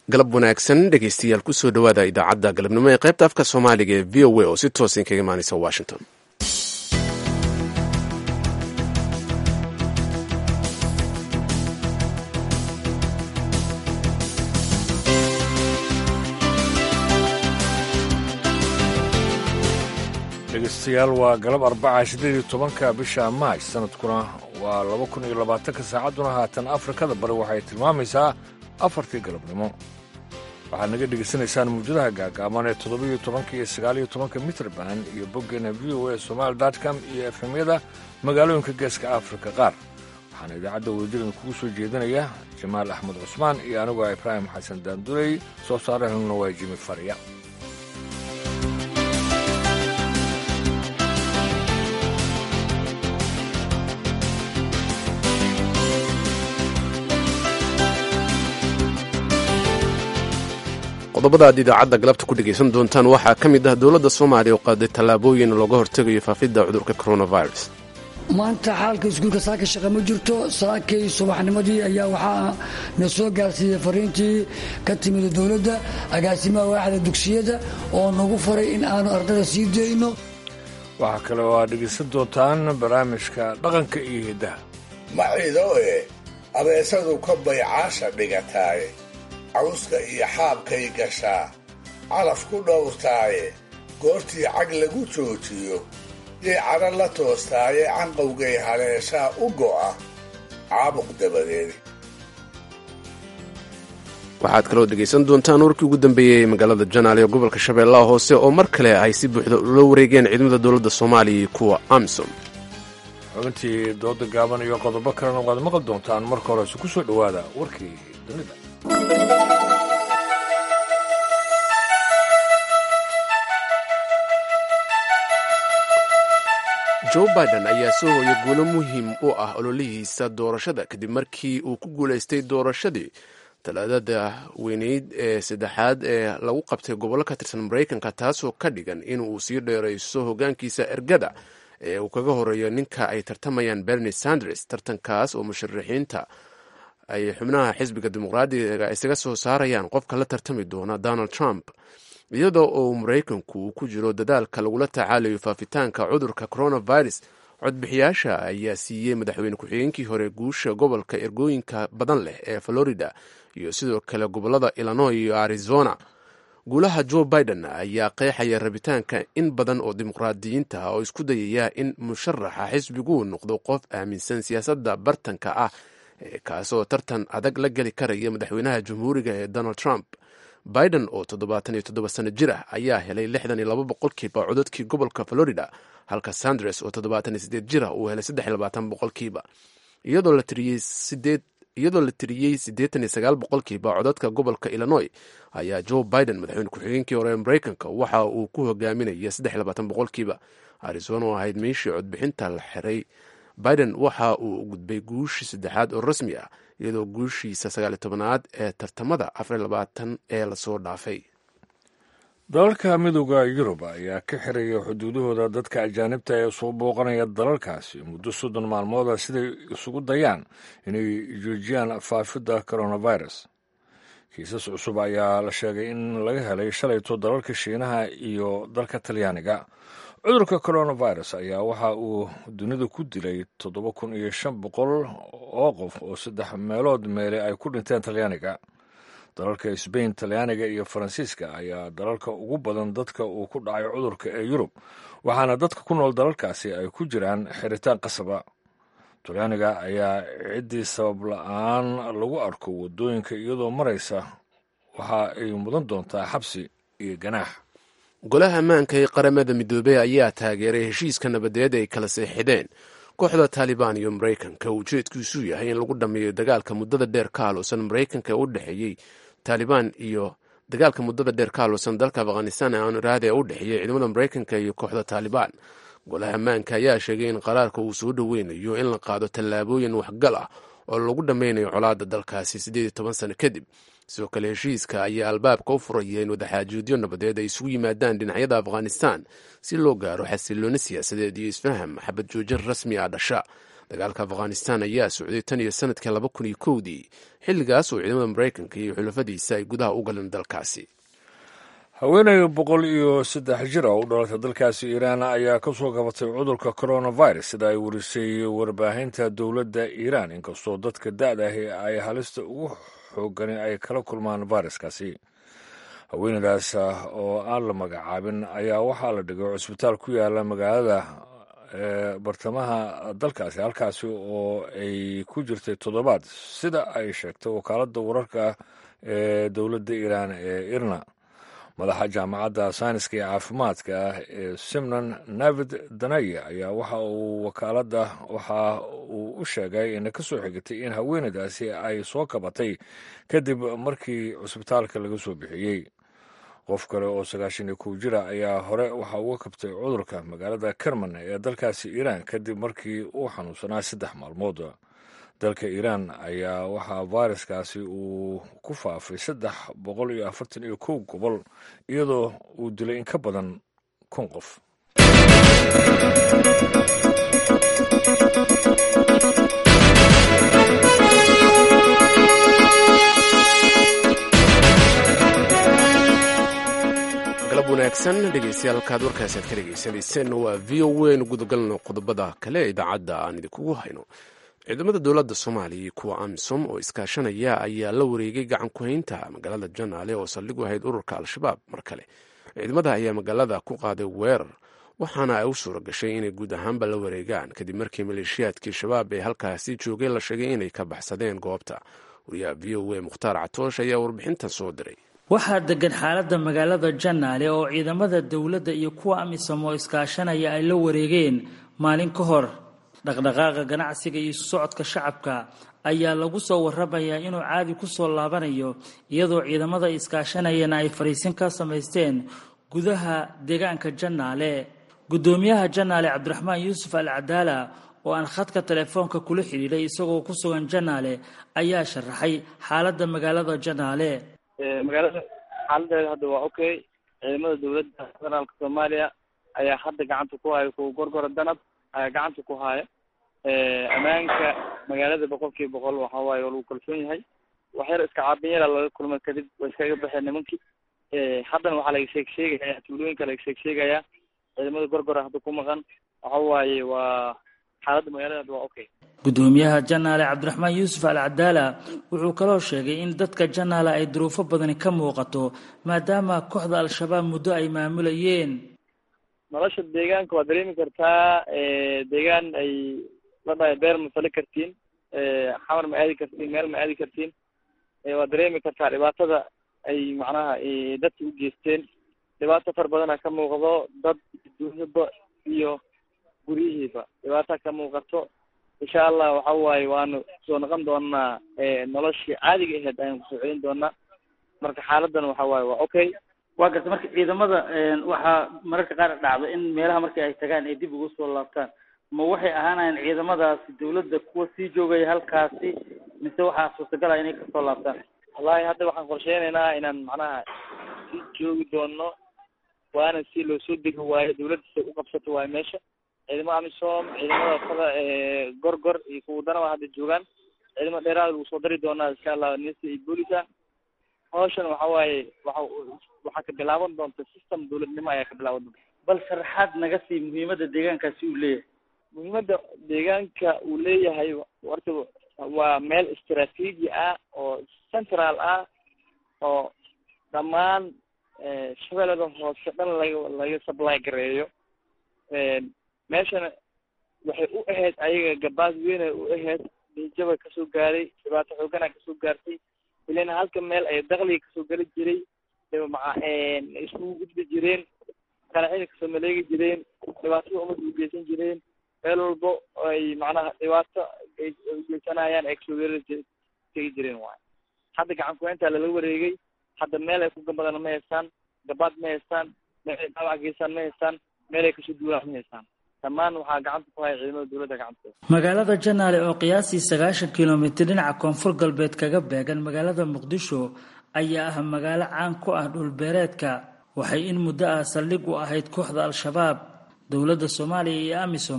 galab wanaagsan dhegeystayaal kusoo dhowaada idaacadda galabnimo ee qaybta afka soomaaliga ee v o a oo si toosan kaga imaaneysa washington dhegeystayaal waa galab arbaca sideed iyo tobanka bisha maaj sanadkuna waa laba kun iyo labaatanka saacadduna haatan afrikada bari waxay tilmaamaysaa afartii galabnimo waxaad naga dhegaysanaysaan muwjadaha gaagaaban ee toddobiyo tobanka iyo sagaaliyo tobanka mitrband iyo boggeena v o a somaali dotcom iyo efemyada magaalooyinka geeska afrika qaar waxaana idaacadda wadajirada kugu soo jeedinaya jamaal axmed cusmaan iyo anigoo ibraahim xasan daanduley soo saarahuna waa jimi fariya qodobada aad idaacadda galabta ku dhegaysan doontaan waxaa ka mid ah dowladda soomaaliya oo qaaday tallaabooyin looga hortegayo faafidda cudurka coronavirus maanta xaalka iskuulka saaka shaqa ma jirto saakay subaxnimadii ayaa waxaa na soo gaarsiiyey fariintii ka timid dowladda agaasimaha waaxda dugsiyada oo nagu faray in aanu ardada sii dayno waxaa kale oo aad dhegaysan doontaan barnaamijka dhaqanka iyo hiddaha macidoe abeesadu ka baycaasha dhigataaye cawska iyo xaabkay gashaa calaf ku dhowrtaaye goortii cag lagu joojiyo yay cadha la toostaaye canqowgay haleeshaa u go'a caabuq dabadeed waxaad kaloo dhegaysan doontaan warkii ugu dambeeyey ee magaalada janaale ee gobolka shabeellaha hoose oo mar kale ay si buuxda ula wareegeen ciidamada dowladda soomaaliya iyo kuwa amsom xubintii dooda gaaban iyo qodobo kalena waad maqli doontaan marka horese ku soo dhowaada warkii dunida joe biden ayaa soo hooya guulo muhiim u ah ololihiisa doorashada kadib markii uu ku guulaystay doorashadii talaadada weyneyd ee saddexaad ee lagu qabtay gobollo ka tirsan maraykanka taasoo ka dhigan in uu sii dheerayso hogaankiisa ergada ee uu kaga horeeyo ninka ay tartamayaan bernie sanders tartankaas oo musharaxiinta ay xubnaha xisbiga dimuqraadiga isaga soo saarayaan qofka la tartami doona donald trump iyadoo uu maraykanku uu ku jiro dadaalka lagula tacaalayo faafitaanka cudurka coronavirus codbixiyaasha ayaa siiyey madaxweyne ku-xigeenkii hore guusha gobolka ergooyinka badan leh ee florida iyo sidoo kale gobolada illinois iyo arizona guulaha joe biden ayaa qeexaya rabitaanka in badan oo dimuqraadiyiinta ah oo isku dayaya in musharaxa xisbiguu noqdo qof aaminsan siyaasadda bartanka ah kaasoo tartan adag la geli karaya madaxweynaha jamhuuriga ee donald trump biden oo toddobaatan iyo toddoba sano jir ah ayaa helay lixdan iyo laba boqolkiiba codadkii gobolka florida halka sanders oo toddobaatan iyo sideed jir ah uu helay saddex iyo labaatan boqolkiiba iyadoo la tiriyey sideed iyadoo la tiriyey siddeetan iyo sagaal boqolkiiba codadka gobolka illinois ayaa joe biden madaxweyne ku-xigeenkii hore ee maraykanka waxa uu ku hogaaminaya saddex iyo labaatan boqolkiiba arizona oo ahayd meeshii codbixinta la xiray biden waxa uu gudbay guushii saddexaad oo rasmi ah iyadoo guushiisa sagaaliyo tobanaad ee tartamada afariyo labaatan ee lasoo dhaafay dalalka midooda yurub ayaa ka xiraya xuduudahooda dadka ajaanibta ee soo booqanaya dalalkaasi muddo soddon maalmooda siday isugu dayaan inay joojiyaan faafidda coronavirus kiisas cusub ayaa la sheegay in laga helay shalayto dalalka shiinaha iyo dalka talyaaniga cudurka coronavirus ayaa waxa uu dunida ku dilay toddoba kun iyo shan boqol oo qof oo saddex meelood meele ay ku dhinteen talyaaniga dalalka sbain talyaaniga iyo faransiiska ayaa dalalka ugu badan dadka uu ku dhacay cudurka ee yurub waxaana dadka ku nool dalalkaasi ay ku jiraan xiritaan qasaba talyaaniga ayaa ciddii sabab la-aan lagu arko waddooyinka iyadoo maraysa waxa ay mudan doontaa xabsi iyo ganaax golaha ammaanka ee qaramada midoobey ayaa taageeray heshiiska nabadeed ay kala seexideen kooxda taalibaan iyo maraykanka ujeedkiisuu yahay in lagu dhammeeyo dagaalka muddada dheer ka haluusan maraykanka u dhexeeyey taalibaan iyo dagaalka muddada dheer ka haluusan dalka afghanistan ee aan iraada ee u dhexeeyey ciidamada maraykanka iyo kooxda taalibaan golaha ammaanka ayaa sheegay in qaraarka uu soo dhoweynayo in la qaado tallaabooyin waxgal ah oo lagu dhammeynayo colaadda dalkaasi siddeed iyo toban sano kadib sidoo kale heshiiska ayaa albaabka u furaya in wadaxaajoodyo nabadeed ay isugu yimaadaan dhinacyada afghanistan si loo gaaro xasilooni siyaasadeed iyo isfaham xabad joojin rasmi ah dhasha dagaalka afghanistan ayaa socday tan iyo sanadkii laba kun iyo kowdii xilligaas oo ciidamada maraykanka iyo xulafadiisa ay gudaha u galeen dalkaasi haweeney boqol iyo saddex jir oo u dhalatay dalkaasi iiraan ayaa ka soo gabatay cudurka coronavirus sida ay warisay warbaahinta dowladda iiraan inkastoo dadka da-da ahi ay halista ugu xoogani ay kala kulmaan viruskaasi haweeneydaas oo aan la magacaabin ayaa waxaa la dhigay cusbitaal ku yaala magaalada bartamaha dalkaasi halkaasi oo ay ku jirtay toddobaad sida ay sheegtay wakaaladda wararka ee dowladda iiraan ee irna madaxa jaamacadda sayniska iyo caafimaadka ah ee simnan navid danaya ayaa waxa uu wakaaladda waxa uu u sheegay ina ka soo xigatay in haweeneydaasi ay soo kabatay kadib markii cusbitaalka laga soo bixiyey qof kale oo sagaashan iyo kow jira ayaa hore waxa uga kabtay cudurka magaalada kerman ee dalkaasi iiraan kadib markii uu xanuunsanaa saddex maalmood dalka iiraan ayaa waxaa fayraskaasi uu ku faafay saddex boqol iyo afartan iyo kow gobol iyadoo uu dilay in ka badan kun qof galab wanaagsan dhegeystayaal halkaad warkaasi aad ka dhegeysanayseen waa v o n gudagalno qodobada kale ee idaacadda aan idinkugu hayno ciidamada dowladda soomaaliya iyo kuwa amisom oo iskaashanaya ayaa la wareegay gacan ku-haynta magaalada janaale oo saldhigu ahayd ururka al-shabaab mar kale ciidamada ayaa magaalada ku qaaday weerar waxaana ay u suura gashay inay guud ahaanba la wareegaan kadib markii maleeshiyaadkii shabaab ee halkaasi joogay la sheegay inay ka baxsadeen goobta wariyaha v o a mukhtaar catoosh ayaa warbixintan soo diray waxaa degan xaaladda magaalada janaale oo ciidamada dowladda iyo kuwa amisom oo iskaashanaya ay la wareegeen maalin ka hor dhaqdhaqaaqa ganacsiga iyo isu socodka shacabka ayaa lagu soo waramayaa inuu caadi ku soo laabanayo iyadoo ciidamada iskaashanayana ay fariisin ka samaysteen gudaha deegaanka janaale guddoomiyaha janaale cabdiraxmaan yuusuf al cadaala oo aan khadka telefoonka kula xidhiidhay isagoo ku sugan janaale ayaa sharaxay xaaladda magaalada janaale magaalada xaaladeeda hadda waa okay ciidamada dowladda federaalka soomaaliya ayaa hadda gacanta ku haya kuwa gorgora danab ayaa gacanta ku haya ammaanka magaalada boqol kiiba boqol waxa waaye waa lagu kalsoon yahay waxyar iska caabin yara laga kulmay kadib way iskaga baxeen nimankii haddana waxaa laga sheeg sheegaya tuulooyinka laga sheeg sheegayaa ciidamada gorgora hadda ku maqan waxa waaye waa xaaladda magaalada hadda waa okay guddoomiyaha janaale cabdiraxmaan yuusuf al cadaala wuxuu kaloo sheegay in dadka janaale ay duruufo badani ka muuqato maadaama kooxda al-shabaab muddo ay maamulayeen nolosha deegaanka waa dareemi kartaa deegaan ay la dhahay beer ma fali kartiin xamar ma aadi kartiin meel ma aadi kartiin waa dareemi kartaa dhibaatada ay macnaha dadka u geysteen dhibaato far badana ka muuqdo dad dunyaba iyo guryihiiba dhibaata ka muuqato insha allah waxa waaye waanu soo noqon doonaa noloshii caadiga aheyd ayaan kusoo celin doonaa marka xaaladan waxa waaye waa okay waa garta marka ciidamada waxaa mararka qaar dhacda in meelaha markii ay tagaan ay dib ugu soo laabtaan ma waxay ahaanayaan ciidamadaasi dawladda kuwa sii joogaya halkaasi mise waxaa suurtagal ah inay kasoo laabtaan wallahi hadda waxaan qorsheynaynaa inaan macnaha sii joogi doono waana si loo soo degi waayo dawladda si u qabsato waayo meesha ciidamada amisom ciidamada fada gorgor iyo kuwa danaba hadda joogaan ciidamada dheeraada lagu soo dari doonaa insha allah nisa iyo boolisa hawshan waxa waaye waxa waxaa ka bilaaban doonta system dawladnimo ayaa ka bilaaban doonta bal sharaxaad naga sii muhiimadda deegaankaasi uu leeyahay muhiimadda deegaanka uu leeyahay horta waa meel istraatiiji ah oo central ah oo dhammaan shabeellada hoose dhan laga laga supply gareeyo meeshana waxay u ahayd ayaga gabaad weynay u ahayd dhiijaba kasoo gaaray dhibaato xoogana kasoo gaartay ilana halka meel ay dakliga kasoo geli jiray maa iskugu gudbi jireen qanacida kasoo maleegi jireen dhibaatada umada u geysan jireen meel walbo ay macnaha dhibaato ay geysanayaan ay kasoo weerari tegi jireen waay hadda gacan ku-hayntaa lala wareegay hadda meel ay ku gambadana ma haystaan gabaad ma haystaan meel ay dhaawac geystaan ma haystaan meel ay kasoo duulaan ma haystaan dhammaan waxaa gacanta ku haya ciidamada dowladda gacanta magaalada janaale oo qiyaastii sagaashan kilomitir dhinaca koonfur galbeed kaga beegan magaalada muqdisho ayaa ah magaalo caan ku ah dhulbeereedka waxay in muddo ah saldhig u ahayd kooxda al-shabaab dowladda soomaaliya iyo amisom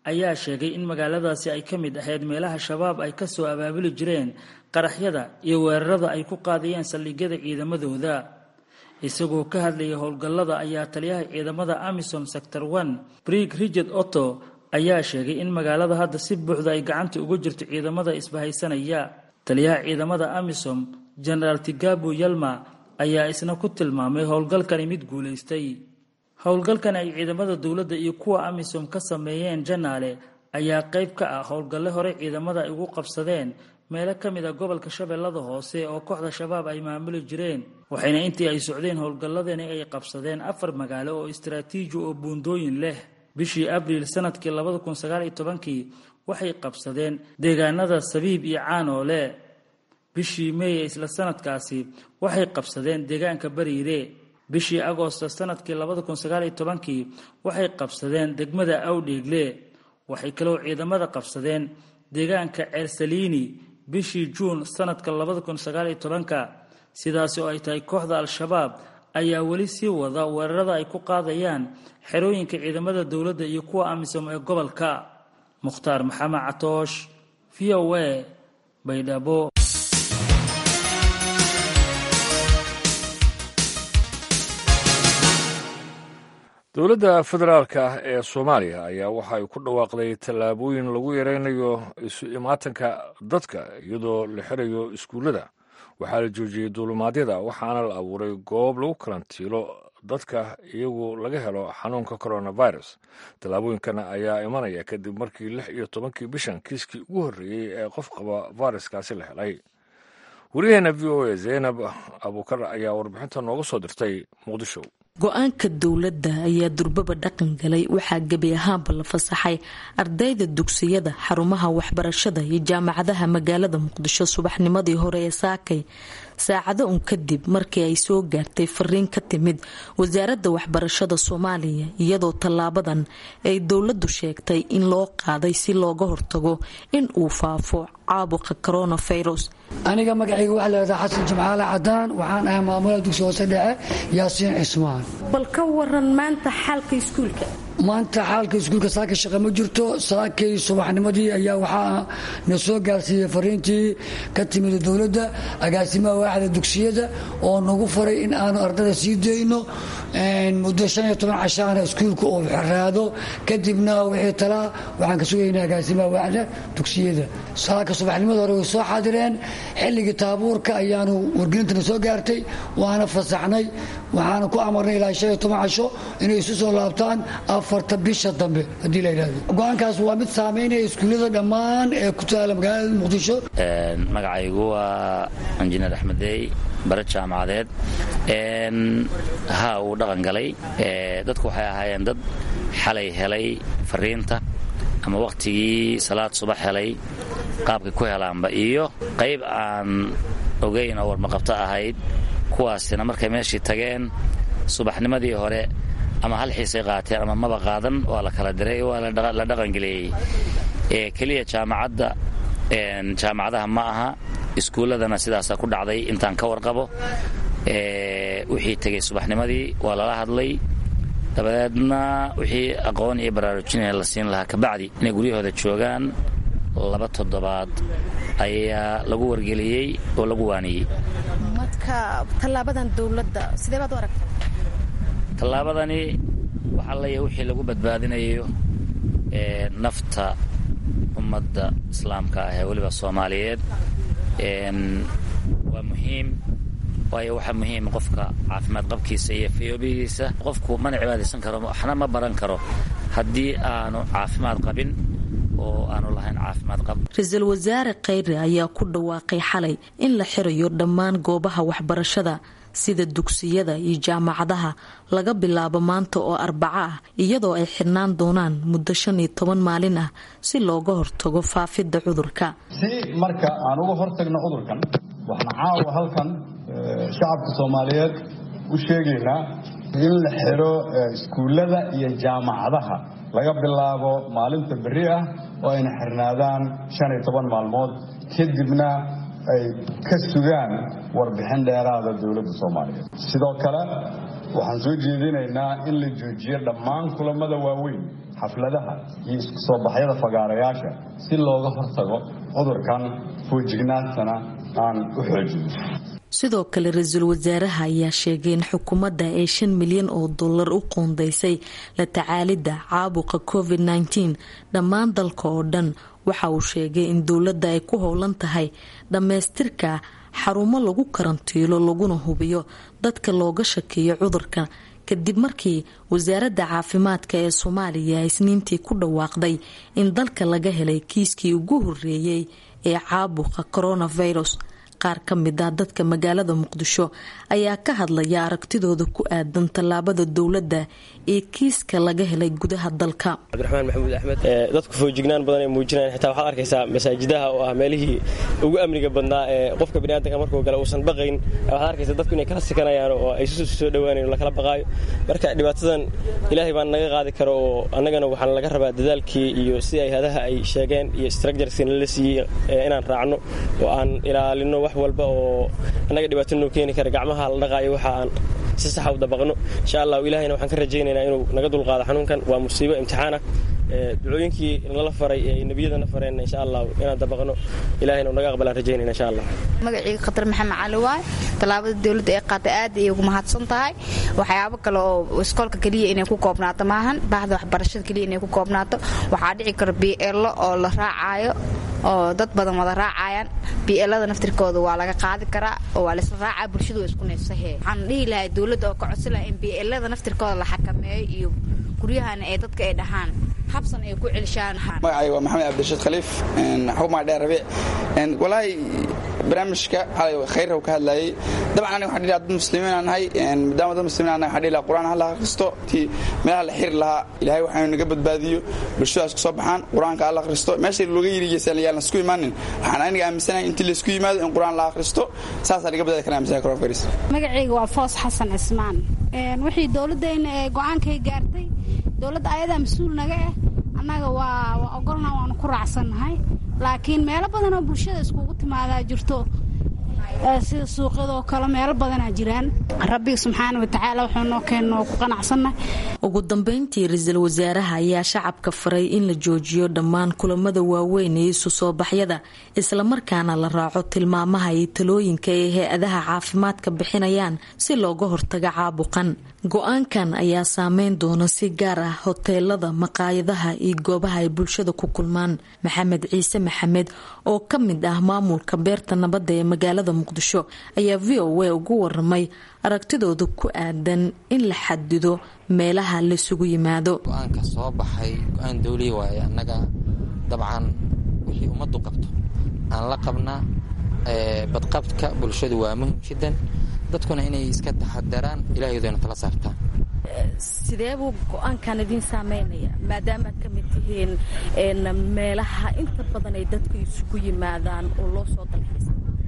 ayaa sheegay in magaaladaasi ay ka mid ahayd meelaha shabaab ay ka soo abaabuli jireen qaraxyada iyo weerarada ay ku qaadayeen saldhigyada ciidamadooda isagoo ka hadlayay howlgallada ayaa taliyaha ciidamada amisom sector one brig rigard otto ayaa sheegay in magaalada hadda si buuxda ay gacanta uga jirto ciidamada isbahaysanaya taliyaha ciidamada amisom genaraal tigabu yalma ayaa isna ku tilmaamay howlgalkani mid guulaystay howlgalkan ay ciidamada dowladda iyo kuwa amisom ka sameeyeen janaale ayaa qayb ka ah howlgalle hore ciidamada ay ugu qabsadeen meelo ka mid a gobolka shabeellada hoose oo kooxda shabaab ay maamuli jireen waxayna intii ay socdeen howlgalladani ay qabsadeen afar magaalo oo istaraatiiji oo buundooyin leh bishii abriil sanadkii labada kun sagaal iyo tobankii waxay qabsadeen deegaanada sabiib iyo caanoole bishii meeye isla sanadkaasi waxay qabsadeen deegaanka bariire bishii agoosto sanadkii labada kun sagaal iyo tobankii waxay qabsadeen degmada awdheegle waxay kaloo ciidamada qabsadeen deegaanka ceersaliini bishii juun sanadka labada kun sagaal iyo tobanka sidaasi oo ay tahay kooxda al-shabaab ayaa weli sii wada weerarada ay ku qaadayaan xerooyinka ciidamada dowladda iyo kuwa amisom ee gobolka mukhtaar maxamed catoosh v o a baydhabo dowladda federaalka ah ee soomaaliya ayaa waxa ay ku dhawaaqday tallaabooyin lagu yaraynayo isu imaatanka dadka iyadoo la xirayo iskuullada waxaa la joojiyey duulumaadyada waxaana la abuuray goob lagu karantiilo dadka iyagu laga helo xanuunka coronavirus tallaabooyinkan ayaa imanaya kadib markii lix iyo tobankii bishan kiiskii ugu horreeyey ee qof qaba fayraskaasi la helay wariyaheena v o a zaynab abuukar ayaa warbixinta nooga soo dirtay muqdisho go-aanka dowladda ayaa durbaba dhaqan galay waxaa gebi ahaanba la fasaxay ardayda dugsiyada xarumaha waxbarashada iyo jaamacadaha magaalada muqdisho subaxnimadii hore ee saakay saacado un kadib markii ay soo gaartay fariin ka timid wasaaradda waxbarashada soomaaliya iyadoo tallaabadan ay dowladdu sheegtay in loo qaaday si looga hortago in uu faafo caabuqa coronavirus aniga magacayga waxaa layhahdaa xasan jimcaale cadaan waxaan ahay maamulaha dugsi hoose dhexe yaasiin cismaan bal ka waran maanta xaalka iskuulka maanta xaalka iskuulka saaka shaqa ma jirto saakay subaxnimadii ayaa waxaa na soo gaarsiiyey fariintii ka timid dowladda agaasimaha waaxda dugsiyada oo nagu faray in aanu ardada sii dayno muddo shan iyo toban cashaana iskuulka uu xiraado kadibna wixii talaa waxaan ka sugaynaa agaasimaha waaxda dugsiyada saaka subaxnimada hore way soo xaadireen xilligii taabuurka ayaanu wargelintana soo gaartay waana fasaxnay waxaana ku amarnay ilaa shan iyo toban casho inay isu soo laabtaan afarta bisha dambe haddii la yidhahdo go-aankaas waa mid saameynaya iskuullada dhammaan ee ku taala magaalada muqdisho magacaygu waa injineer axmedey bare jaamacadeed ha uu dhaqan galay dadku waxay ahaayeen dad xalay helay fariinta ama wakhtigii salaad subax helay qaabkay ku helaanba iyo qayb aan ogayn oo warmaqabto ahayd kuwaasina markay meeshii tageen subaxnimadii hore ama hal xiisay qaateen ama maba qaadan waa la kala diray waa la dhaqangeleeyey keliya jaamacadda jaamacadaha ma aha iskuulladana sidaasaa ku dhacday intaan ka warqabo wixii tegey subaxnimadii waa lala hadlay dabadeedna wixii aqoon iyo baraarujinaya la siin lahaa kabacdi inay guryahooda joogaan laba toddobaad ayaa lagu wargeliyey oo lagu waaniyey marka tallaabadan dowladda sidee baad u aragta tallaabadani waxaa leeyahay wixii lagu badbaadinayo nafta ummadda islaamka ah ee weliba soomaaliyeed waa muhiim waayo waxaa muhiim qofka caafimaad qabkiisa iyo fayoobihiisa qofku mana cibaadaysan karo waxna ma baran karo haddii aanu caafimaad qabin oo aanu lahayn caafimaad qab ra-iisul wasaare khayre ayaa ku dhawaaqay xalay in la xirayo dhammaan goobaha waxbarashada sida dugsiyada iyo jaamacadaha laga bilaabo maanta oo arbaco ah iyadoo ay xirnaan doonaan muddo shan iyo toban maalin ah si looga hortago faafidda cudurka si marka aan uga hortagno cudurkan waxaan caawa halkan shacabka soomaaliyeed u sheegaynaa in la xiro iskuullada iyo jaamacadaha laga bilaabo maalinta berri ah oo ayna xirnaadaan shan iyo toban maalmood kadibna ay ka sugaan warbixin dheeraada dowladda soomaaliyeed sidoo kale waxaan soo jeedinaynaa in la joojiyo dhammaan kulamada waaweyn xafladaha iyo isku soo baxyada fagaarayaasha si looga hortago cudurkan foojignaantana aan u xoojino sidoo kale ra-iisul wasaaraha ayaa sheegay in xukuumadda ay shan milyan oo dollar u qoondeysay la tacaalidda caabuqa covid nteen dhammaan dalka oo dhan waxa uu sheegay in dowladda ay ku howlan tahay dhammaystirka xarumo lagu karantiilo laguna hubiyo dadka looga shakeeyo cudurka kadib markii wasaaradda caafimaadka ee soomaaliya isniintii ku dhawaaqday in dalka laga helay kiiskii ugu horeeyey ee caabuqa coronavirus qaar ka mid ah dadka magaalada muqdisho ayaa ka hadlaya aragtidooda ku aadan tallaabada dowladda ee kiiska laga helay gudaha dalka cabdiraxmaan maxamuud axmed dadku foojignaan badan ay muujinayaan xitaa waxaad arkaysaa masaajidaha oo ah meelihii ugu amniga badnaa ee qofka biniaadanka markuu gala uusan baqayn waxaad arkaysaa dadku inay kala sikanayaan oo ay soo dhowaanayn lakala baqaayo marka dhibaatadan ilaahay baan naga qaadi karo oo annagana waxaan laga rabaa dadaalkii iyo si ay hadaha ay sheegeen iyo structureski nala siiyey inaan raacno oo aan ilaalino wax walba oo annaga dhibaato noo keeni kara gacmaha la dhaqaayo waxa aan si saxa u dabaqno insha allah ilahayna waxaan ka rajaynaynaa inuu naga dulqaado xanuunkan waa musiibo imtixaana ducooyinkii nala faray ee nebiyadana fareen insha allah inaan dabaqno ilahayna uu naga aqbalaan rajaynayna insha allah magacayga khatar maxamed cali waay tallaabada dowladda ee qaatay aad ayay ugu mahadsan tahay waxyaabo kale oo iskoolka keliya inay ku koobnaato maahan baahda waxbarashada keliya inay ku koobnaato waxaa dhici kara bielo oo la raacaayo oo dad badan wada raacayaan bielada naftirkooda waa laga qaadi karaa oo waa laisla raacaa bulshadu waa isku neefsahe waxaan dhihi lahay dowladda oo ka codsi laha in bielada naftirkooda la xakameeyo iyo guryahana ee dadka ay dhahaan habsan ay ku celishaan magacayga waa maxamed cabdirashiid khaliif xukumaa dheer rabiic walaahi barnaamijka xalay khayrka ka hadlayay dabcan aniga waxaan dhihi dad muslimiin aan nahay maadaama dad muslimiin aan nahay waxaan dhihi lahaa qur-aan ha la akhristo tii meelaha la xiri lahaa ilaahay waxaanu naga badbaadiyo bulshadaas ku soo baxaan qur-aanka ha la akhristo meesha looga yirigeysaan yaan laisku imaanin waxaan aniga aaminsanahay intii laisku yimaado in qur-aan la akhristo saasaa laga badbaadi karaa aaminsanay coronavirus magacayga waa foos xasan cismaan wixii dowladdeena ee go-aankay gaartay dowladda ayadaa mas-uul naga ah annaga waa waa ogolna waanu ku raacsannahay laakiin meelo badanoo bulshada iskugu timaadaa jirto sida suuqyadoo kale meelo badanaa jiraan rabbiga subxaana watacaala wuxuu noo keenno ku qanacsannahay ugu dambeyntii ra-iisul wasaaraha ayaa shacabka faray in la joojiyo dhammaan kulamada waaweyn ee isu soo baxyada islamarkaana la raaco tilmaamaha iyo talooyinka ay hay-adaha caafimaadka bixinayaan si looga hortago caabuqan go-aankan ayaa saameyn doona si gaar ah hoteelada maqaayadaha iyo goobaha ay bulshada ku kulmaan maxamed ciise maxamed oo ka mid ah maamulka beerta nabadda ee magaalada muqdisho ayaa v o a ugu waramay aragtidooda ku aadan in la xadido meelaha laisugu yimaado go-aanka soo baxay go-aan dowliya waaye annaga dabcan wixii ummaddu qabto aan la qabnaa badqabka bulshadu waa muhim jiddan dadkuna inay iska taxadaraan ilaahaydoona tala saartaan sidee buu go-aankan idiin saameynaya maadaama aad ka mid tihiin meelaha inta badan ay dadku isugu yimaadaan oo loo soo dalxiisa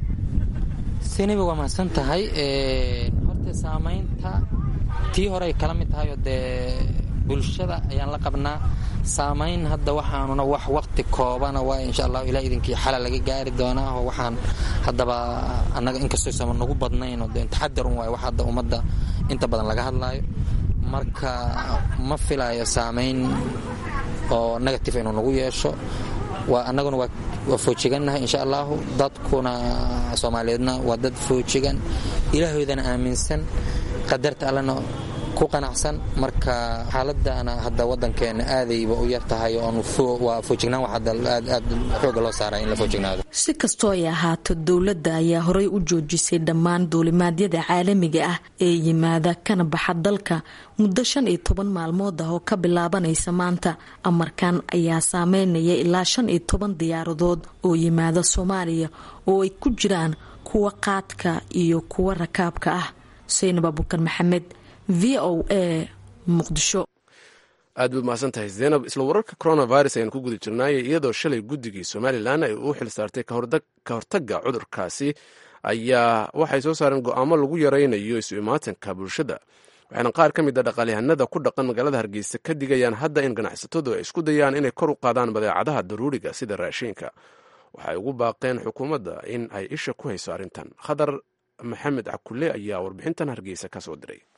siniba waa mahadsan tahay horta saamaynta tii hore ay kala mid tahay oo dee bulshada ayaan la qabnaa saamayn hadda waxaanuna wax waqti koobana waa insha allah ilaa idinkii xala laga gaari doonaa oo waxaan haddaba annaga inkastooysama nagu badnayn oo dee taxadar un waayo wax hadda ummadda inta badan laga hadlaayo marka ma filayo saamayn oo negative inuu nagu yeesho waa annaguna waa foojigannahay insha allahu dadkuna soomaaliyeedna waa dad foojigan ilaahoydana aaminsan qadarta allana ku qanacsan marka xaaladana hadda wadankeena aadayba u yar tahay waa foojignaan wax hadda aad aad xooga loo saaray in la foojignaado si kastoo ay ahaato dowladda ayaa horey u joojisay dhammaan duulimaadyada caalamiga ah ee yimaada kana baxa dalka muddo shan iyo toban maalmood ah oo ka bilaabanaysa maanta amarkan ayaa saameynaya ilaa shan iyo toban diyaaradood oo yimaada soomaaliya oo ay ku jiraan kuwa qaadka iyo kuwa rakaabka ah xuseyn abuukar maxamed v o a muqdisho aad baad mahadsan tahay zaynab isla wararka coronavirus ayaan ku guda jirnaay iyadoo shalay guddigii somalilan ay u xil saartay ka hortagga cudurkaasi ayaa waxay soo saareen go-aamo lagu yaraynayo isu imaatanka bulshada waxaana qaar ka mid a dhaqaalyahanada ku dhaqan magaalada hargeysa ka digayaan hadda in ganacsatadu ay isku dayaan inay kor u qaadaan badeecadaha daruuriga sida raashiinka waxay ugu baaqeen xukuumadda in ay isha ku hayso arrintan khadar maxamed cakule ayaa warbixintan hargeysa ka soo diray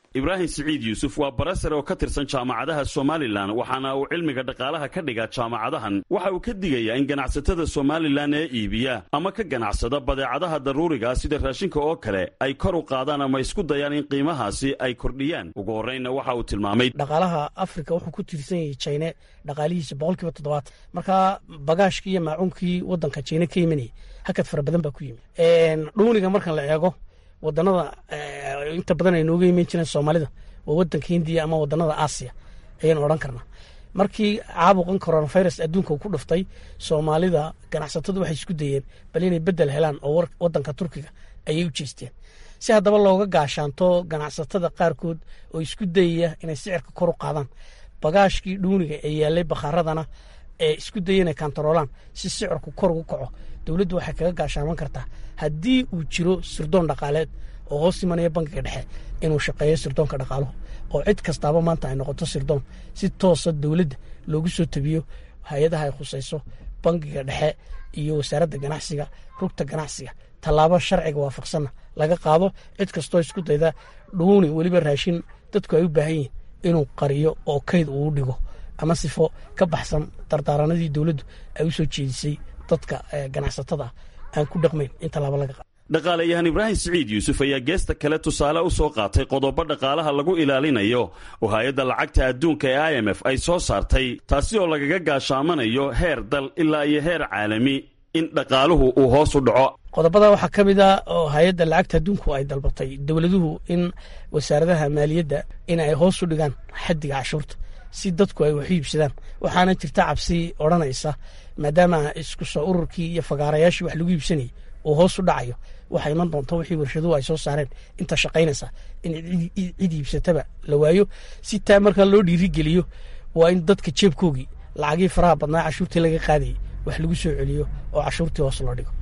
ibraahim siciid yuusuf waa barasare oo ka tirsan jaamacadaha somalilan waxaana uu cilmiga dhaqaalaha ka dhigaa jaamacadahan waxa uu ka digayaa in ganacsatada somalilan ee iibiya ama ka ganacsada badeecadaha daruuriga sida raashinka oo kale ay kor u qaadaan ama isku dayaan in qiimahaasi ay kordhiyaan ugu horreynna waxa uu tilmaamay dhaqaalaha afrika wuxuu ku tiirsan yahay jine dhaqaalihiisa boqolkiiba toddobaatan marka bagaashkii iyo maacuunkii wadanka jine ka yimanayay hakad fara badan baa ku yimi dhuuniga markan la eego wadanada inta badan ay nooga iman jireen soomaalida waa wadanka hindiya ama wadanada aasiya ayaynu odhan karnaa markii caabuqan coronavirus adduunka uu ku dhuftay soomaalida ganacsatadu waxay isku dayeen bal inay bedel helaan oo wadanka turkiga ayay u jeesteen si haddaba looga gaashaanto ganacsatada qaarkood oo isku dayaya inay sicirka kor u qaadaan bagaashkii dhuuniga ee yaalay bakhaaradana ee isku daya inay kantaroolaan si sicirku kor ugu kaco dowladdu waxay kaga gaashaaman kartaa haddii uu jiro sirdoon dhaqaaleed oo hoos imanaya bankiga dhexe inuu shaqeeyo sirdoonka dhaqaaluhu oo cid kastaaba maanta ay noqoto sirdoon si toosa dowladda loogu soo tabiyo hay-adaha ay khusayso bankiga dhexe iyo wasaaradda ganacsiga rugta ganacsiga tallaabo sharciga waafaqsanna laga qaado cid kastoo isku dayda dhuuni weliba raashin dadku ay u baahan yihin inuu qariyo oo kayd uu dhigo ama sifo ka baxsan dardaaranadii dowladdu ay u soo jeedisay dadka ganacsatada aan ku dhaqmayn in tallaabo laga qaado dhaqaalayahan ibraahim siciid yuusuf ayaa geesta kale tusaale u soo qaatay qodobo dhaqaalaha lagu ilaalinayo oo hay-adda lacagta adduunka ee i m f ay soo saartay taasi oo lagaga gaashaamanayo heer dal ilaa iyo heer caalami in dhaqaaluhu uu hoos u dhaco qodobada waxaa ka mid a oo hay-adda lacagta adduunku ay dalbatay dowladuhu in wasaaradaha maaliyadda in ay hoos u dhigaan xaddiga cashuurta si dadku ay waxu iibsadaan waxaana jirta cabsi odhanaysa maadaama isku soo ururkii iyo fagaarayaashii wax lagu iibsanayay uu hoos u dhacayo waxaa iman doonta wixii warshaduhu ay soo saareen inta shaqaynaysa in cid iibsataba la waayo si taa markaa loo dhiirigeliyo waa in dadka jeebkoogii lacagii faraha badnaa cashuurtii laga qaadayay wax lagu soo celiyo oo cashuurtii hoos loo dhigo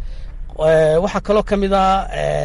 waxaa kaloo ka mid ah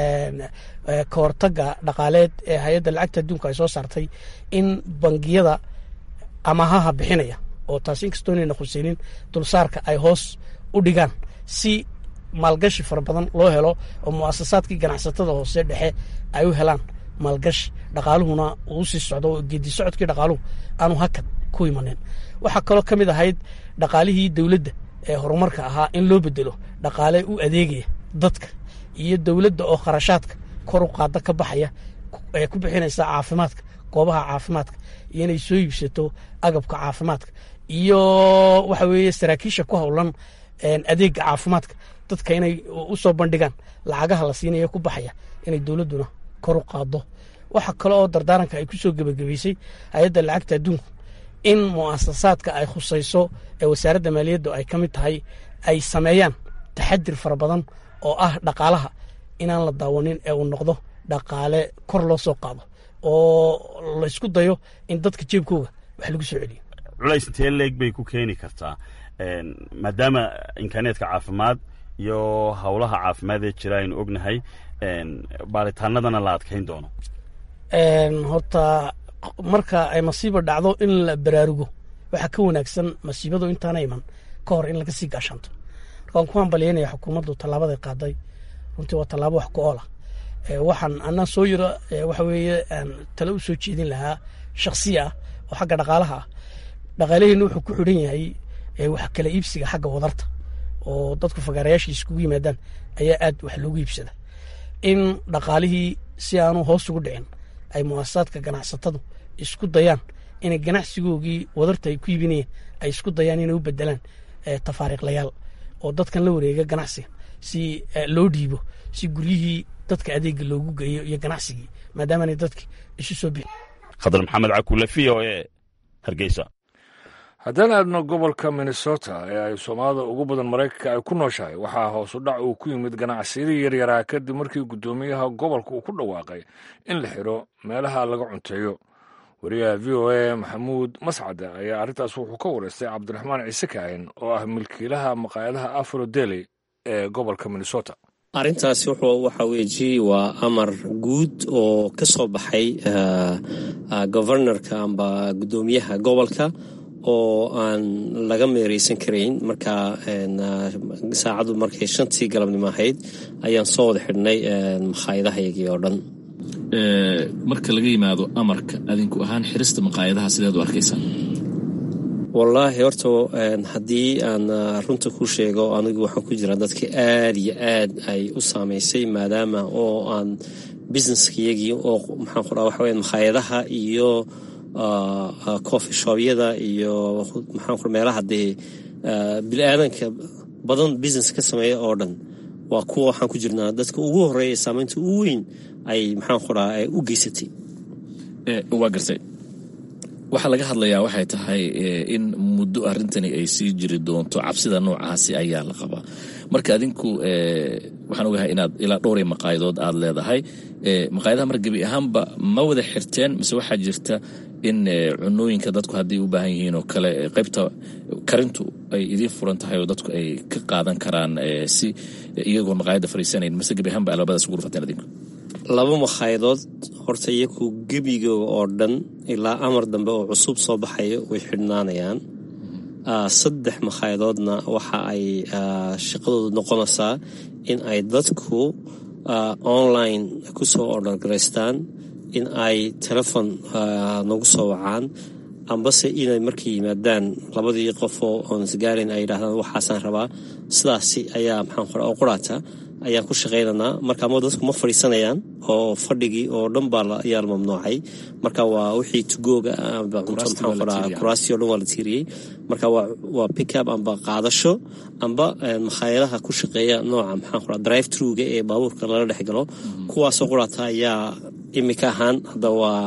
kahortaga dhaqaaleed ee hay-adda lacagta adduunka ay soo saartay in bangiyada amahaha bixinaya oo taasi inkastoo inayna khuseynin dulsaarka ay hoos u dhigaan si maalgashi fara badan loo helo oo mu'asasaadkii ganacsatada hoose dhexe ay u helaan maalgashi dhaqaaluhuna uu sii socdo oo geedi socodkii dhaqaaluhu aanu hakad ku imanin waxaa kaloo ka mid ahayd dhaqaalihii dowladda ee horumarka ahaa in loo bedelo dhaqaale u adeegaya dadka iyo dowladda oo kharashaadka kor u qaada ka baxaya ee ku bixinaysa caafimaadka goobaha caafimaadka iyo inay soo iibsato agabka caafimaadka iyo waxa weeye saraakiisha ku howlan adeega caafimaadka dadka inay u soo bandhigaan lacagaha la siinaya ku baxaya inay dowladduna kor u qaado waxa kale oo dardaaranka ay ku soo gebagabaysay hay-adda lacagta adduunku in mu'asasaadka ay khusayso ee wasaaradda maaliyaddu ay ka mid tahay ay sameeyaan taxadir fara badan oo ah dhaqaalaha inaan la daawanin ee uu noqdo dhaqaale kor loo soo qaado oo laysku dayo in dadka jeebkooga wax lagu soo celiyo culays intee leeg bay ku keeni kartaa maadaama imkaaneedka caafimaad iyo howlaha caafimaad ee jira aynu ognahay baaritaanadana la adkayn doono horta marka ay masiiba dhacdo in la baraarugo waxaa ka wanaagsan masiibadu intaana iman ka hor in laga sii gaashanto marka waan ku hambalyaynaya xukuumaddu tallaabaday qaaday runtii waa tallaabo wax ku oola waxaan anaa soo yiro waxa weeye tale u soo jeedin lahaa shaksiya ah oo xagga dhaqaalaha ah dhaqaalaheenna wuxuu ku xidhan yahay wax kala iibsiga xagga wadarta oo dadku fagaarayaashii iskugu yimaadaan ayaa aad wax loogu iibsada in dhaqaalihii si aanu hoos ugu dhicin ay mu'asasaadka ganacsatadu isku dayaan inay ganacsigoogii wadarta ay ku iibinayeen ay isku dayaan inay u bedelaan tafaariiqlayaal oo dadkan la wareega ganacsiga si loo dhiibo si guryihii dadka adeega loogu geeyo iyo ganacsigii maadaamaanay dadki isu soo bixin khadar maxamed cakule v o e hargeysa haddaan aadno gobolka minnesota ee ay soomaalida ugu badan maraykanka ay ku nooshahay waxaa hoos u dhac uu ku yimid ganacsiyadii yaryaraa kadib markii guddoomiyaha gobolka uu ku dhawaaqay in la xidho meelaha laga cunteeyo wariyaha v o a maxamuud mascade ayaa arrintaas wuxuu ka wareystay cabdiraxmaan ciise kaahin oo ah milkiilaha maqaayadaha afro deli ee gobolka minnesota arrintaasi waxa weeji waa amar guud oo ka soo baxay governorka amba guddoomiyaha gobolka oo aan laga meereysan karayn markaa saacaddu markay shantii galabnimo ahayd ayaan soo wada xidhnay makhaayadahayagii oo dhan marka laga yimaado amarka adinku ahaan xirista maqaayadaha sideed u arkaysaa wallaahi horta haddii aan runta ku sheego anigu waxaan ku jiraa dadka aad iyo aad ay u saamaysay maadaama oo aan businesskayagii oo maxaan ku dhaha waxa weya makhaayadaha iyo coffee shobyada iyo maxaan ku meelaha dee bini-aadanka badan business ka sameeya oo dhan waa kuwa waxaan ku jirnaa dadka ugu horeeya saamaynta ugu weyn ay maxaan ku dhaha u geysatay waa gartay waxaa laga hadlayaa waxay tahay in muddo arrintani ay sii jiri doonto cabsida noocaasi ayaa la qabaa marka adinku waxaan ogahay inaad ilaa dhowray maqaayadood aad leedahay maqaayadaha mar gebi ahaanba ma wada xirteen mise waxaa jirta in cunooyinka dadku hadday u baahan yihiin oo kale qaybta karintu ay idiin furan tahay oo dadku ay ka qaadan karaan si iyagoo maqaayadda fariisanayn mise gebi ahaanba albaabadaas ugu rufateen adinku laba makhayadood horta iyaku gebiga oo dhan ilaa amar dambe oo cusub soo baxayo way xidhnaanayaan saddex makhayadoodna waxa ay shaqadoodu noqonaysaa in ay dadku online ku soo ordhargaraystaan in ay telefon nagu soo wacaan ambase inay markay yimaadaan labadii qofoo oon isgaarin ay yidhahdaan waxaasaan rabaa sidaasi ayaa maxaan qora oo quraata ayaan ku shaqaynaynaa marka ama dadku ma fadhiisanayaan oo fadhigii oo dhan baa ayaa la mamnuucay marka waa wixii tugooga amba cunto maxaan qoraa kuraastii o dhan waa la tiiriyey marka waa pickup amba qaadasho amba makhaayadaha ku shaqeeya nooca maxaan qoraa drive truga ee baabuurka lala dhex galo kuwaasoo quraata ayaa imika ahaan hadda waa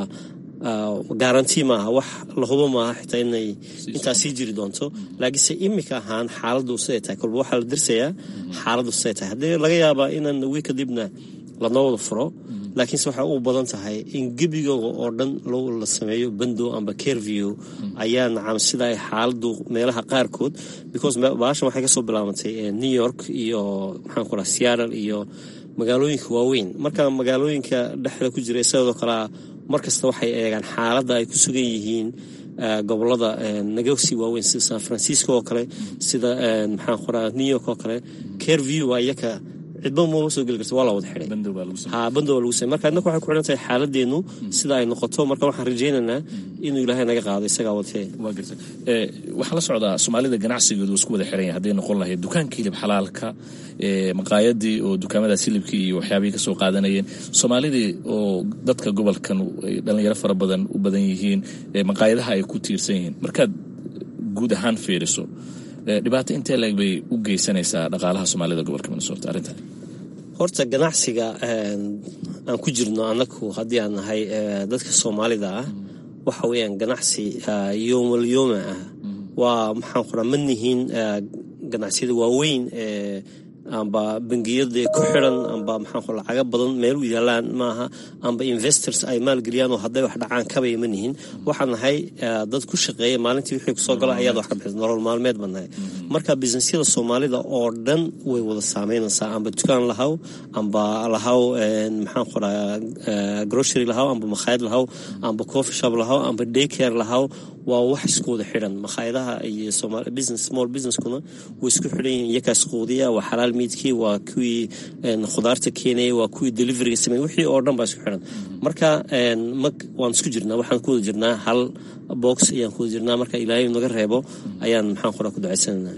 garanti maaha wax lahubo maaha xitaa inay intaas sii jiri doonto laakiinse imika ahaan xaaladu siday tahay kolba waxaa la dirsayaa xaaladu siday tahay haddii laga yaabaa inaan wi kadibna lanoo wada furo laakiinse waxay u badan tahay in gebigooga oo dhan la sameeyo bando amba careview ayaa nacam sida ay xaaladu meelaha qaarkood because baashan waxay kasoo bilaabantay new york iyo maxaan ku raha seattle iyo magaalooyinka waaweyn marka magaalooyinka dhexda ku jira sidoo kalea mar kasta waxay eegaan xaaladda ay ku sugan yihiin gobolada naga sii waaweyn sida san francisco oo kale sida maxaan qoraa new york oo kale careview waa iyaka cidba mama soo geli karta waa la wada xiday ha bando waa lagu samey marka innaka waxay ku xidhan tahay xaaladeennu sida ay noqoto marka waxaan rajaynaynaa inuu ilaahay naga qaado isagaa watee waa garta waxaa la socdaa soomaalida ganacsigoodu isku wada xiran yahay hadday noqon lahayd dukaanka hilib xalaalka maqaayadii oo dukaamadaas hilibkii iyo waxyaabihii kasoo qaadanayeen soomaalidii oo dadka gobolkan dhalinyaro fara badan u badan yihiin maqaayadaha ay ku tiirsan yihiin markaad guud ahaan fiiriso dhibaato intee leeg bay u geysanaysaa dhaqaalaha soomaalida gobolka minnesota arrintan horta ganacsiga aan ku jirno annagu haddii aan nahay dadka soomaalida ah waxa weeyaan ganacsi yoomalyooma ah waa maxaan qoraa ma nihiin ganacsiyada waaweyn ee amba bangiyada ku xiran amba maxaan lacaga badan meel u yaalaan maaha amba investors ay maalgeliyaan oo hadday wax dhacaan kabaya ma nihin waxaan nahay dad ku shaqeeya maalintii wixii kusoo gala ayaad wax ka bixisa nolol maalmeed baan nahay marka businessyada soomaalida oo dhan way wada saameynaysaa amba dukaan lahaw amba lahaw maxaan qoraa grocery lahaw amba makhaayad lahaw amba coffee shop lahaw amba daycare lahaw waa wax isku wada xidhan makhaayadaha iyo business small businesskuna way isku xidhan yihiin iyakaas quudiya waa xalaal miidkii waa kuwii khudaarta keenaya waa kuwii deliveriga sameey wixii oo dhan baa isku xidhan marka waan isku jirnaa waxaan ku wada jirnaa hal box ayaan ku wada jirnaa marka ilaahay naga reebo ayaan maxaan qoraa ku ducaysananaa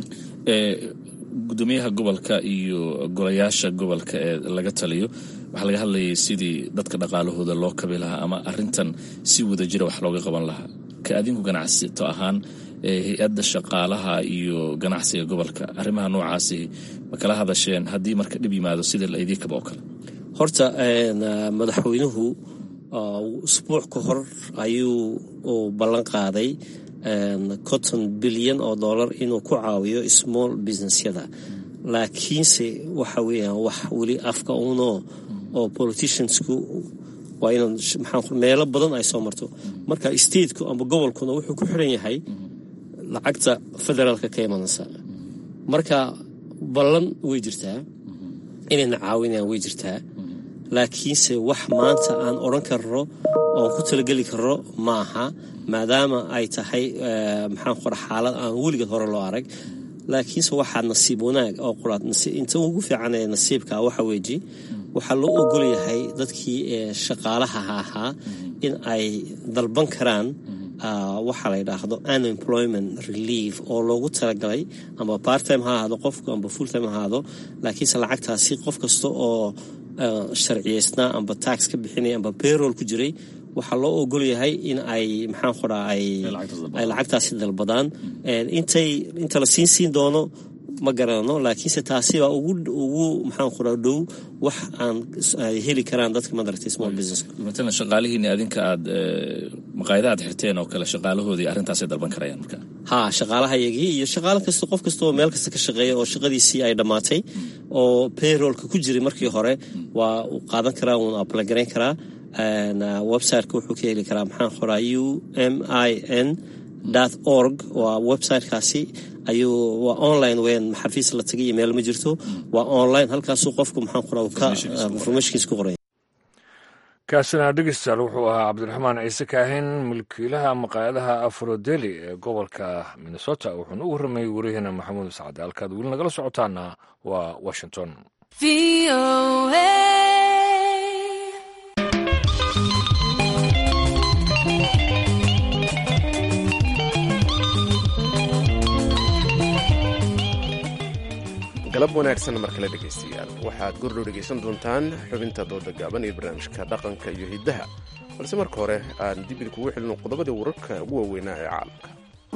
gudoomiyaha gobolka iyo golayaasha gobolka ee laga taliyo waxaa laga hadlayay sidii dadka dhaqaalahooda loo kabi lahaa ama arintan si wada jira wax looga qaban lahaa ka adinku ganacsato ahaan hay-adda shaqaalaha iyo ganacsiga gobolka arrimaha noocaasi ma kala hadasheen haddii marka dhib yimaado sida la idiin kaba oo kale horta madaxweynuhu usbuuc ka hor ayuu uu ballan qaaday conton bilyan oo dollar inuu ku caawiyo small businessyada laakiinse waxa weeyaan wax weli afka uunoo oo politiciansku waa inaan maxaa meelo badan ay soo marto marka stateku amba gobolkuna wuxuu ku xiran yahay lacagta federaalka ka imanaysa marka ballan way jirtaa inayna caawinayaan way jirtaa laakiinse wax maanta aan odhan karno oon ku talageli karno ma aha maadaama ay tahay maxaan qora xaalad aan weligeed hore loo arag laakiinse waxaa nasiib wanaag oo quraad inta ugu fiican ee nasiibka waxa weeji waxaa loo ogol yahay dadkii shaqaalaha ahaa in ay dalban karaan waxaa la yidhaahdo unemployment relief oo loogu talagalay amba barttime ha ahaado qofku amba fulltime ha ahaado laakiinse lacagtaasi qof kasta oo sharciyeysnaa amba tax ka bixinaya amba bayrol ku jiray waxaa loo ogol yahay in ay maxaan qoraa ay lacagtaasi dalbadaan intay inta la siin siin doono ma garanano laakiinse taasibaa ugu maxaan qoraa dhow wax aan ay heli karaan dadka madaragtay small business matalan shaqaalihiini adinka aad maqaayada aad xirteen oo kale shaqaalahoodii arrintaasay dalban karayaan marka ha shaqaalahayagii iyo shaqaalo kasta qof kasta oo meel kasta ka shaqeeya oo shaqadiisii ay dhammaatay oo payrollka ku jiray markii hore waa uu qaadan karaa wuuna ablagarayn karaa websiteka wuxuu ka heli karaa maxaan qoraa u m i n org waa websitekaasi ayuu waa online weyn xafiis la tagay iyo meel ma jirto waa online halkaasuu qofku maxaan qoraa ka informationkiisa ku qoraya kaasina dhegeystayaal wuxuu ahaa cabdiraxmaan ciise kaahin mulkiilaha maqaayadaha afrodeli ee gobolka minnesota wuxuuna u warramayay wariyaheena maxamuud sacade halkaad weli nagala socotaana waa washington galab wanaagsan mar kale dhegaystayaal waxaad gordhow dhegaysan doontaan xubinta dooda gaaban iyo barnaamijka dhaqanka iyo hiddaha balse marka hore aan dib idinkugu xilino qodobadii wararka ugu waaweynaa ee caalamka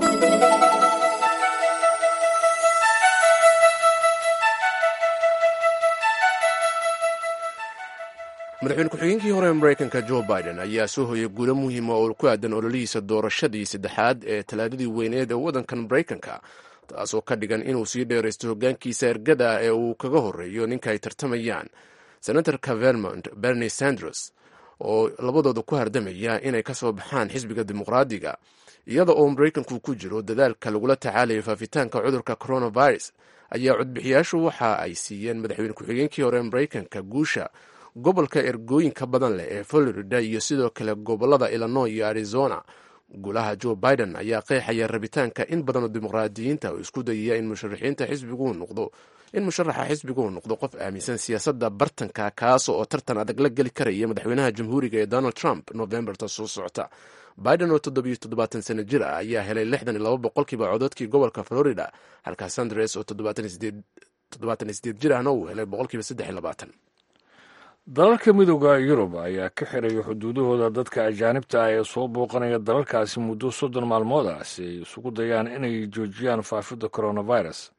madaxweyne ku-xigeenkii hore ee maraykanka jo biden ayaa soo hoyay guulo muhiima oo ku aadan ololihiisa doorashadii saddexaad ee talaadadii weyneed ee waddankan maraykanka taasoo ka dhigan inuu sii dheeraysto hoggaankiisa ergada ee uu kaga horreeyo ninka ay tartamayaan senatorka vermont bernie sanders oo labadooda ku hardamaya inay ka soo baxaan xisbiga dimuqraadiga iyada oo maraykanku ku jiro dadaalka lagula tacaalayo faafitaanka cudurka coronavirus ayaa codbixiyaashu waxa ay siiyeen madaxweyne ku-xigeenkii hore ee maraykanka guusha gobolka ergooyinka badan leh ee florida iyo sidoo kale gobolada illinois iyo arizona gulaha joe biden ayaa qeexaya rabitaanka in badan oo dimuqraadiyiinta oo isku dayaya in musharaxiinta xisbiguu noqdo in musharaxa xisbiguu noqdo qof aaminsan siyaasadda bartanka kaas oo tartan adag la geli karaya madaxweynaha jamhuuriga ee donald trump novemberta soo socota biden oo toddobiyo toddobaatan sano jir ah ayaa helay lixdan iyo laba boqolkiiba cododkii gobolka florida halka sandres oo toddobaatan iyo sideed jir ahna uu helay boqolkiiba saddex iyo labaatan dalalka midooda yurub ayaa ka xiraya xuduudahooda dadka ajaanibta ah ee soo booqanaya dalalkaasi muddo soddon maalmood ah si ay isugu dayaan inay joojiyaan faafidda coronavirus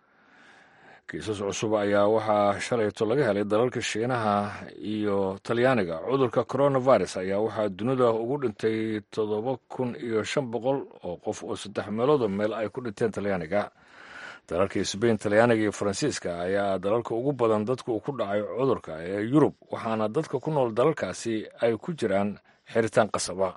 kiisas cusub ayaa waxaa shalayto laga helay dalalka shiinaha iyo talyaaniga cudurka coronavirus ayaa waxaa dunida ugu dhintay toddoba kun iyo shan boqol oo qof oo saddex meeloodoo meel ay ku dhinteen talyaaniga dalalka sbain talyaaniga iyo faransiiska ayaa dalalka ugu badan dadka uu ku dhacay cudurka ee yurub waxaana dadka ku nool dalalkaasi ay ku jiraan xiritaan qasaba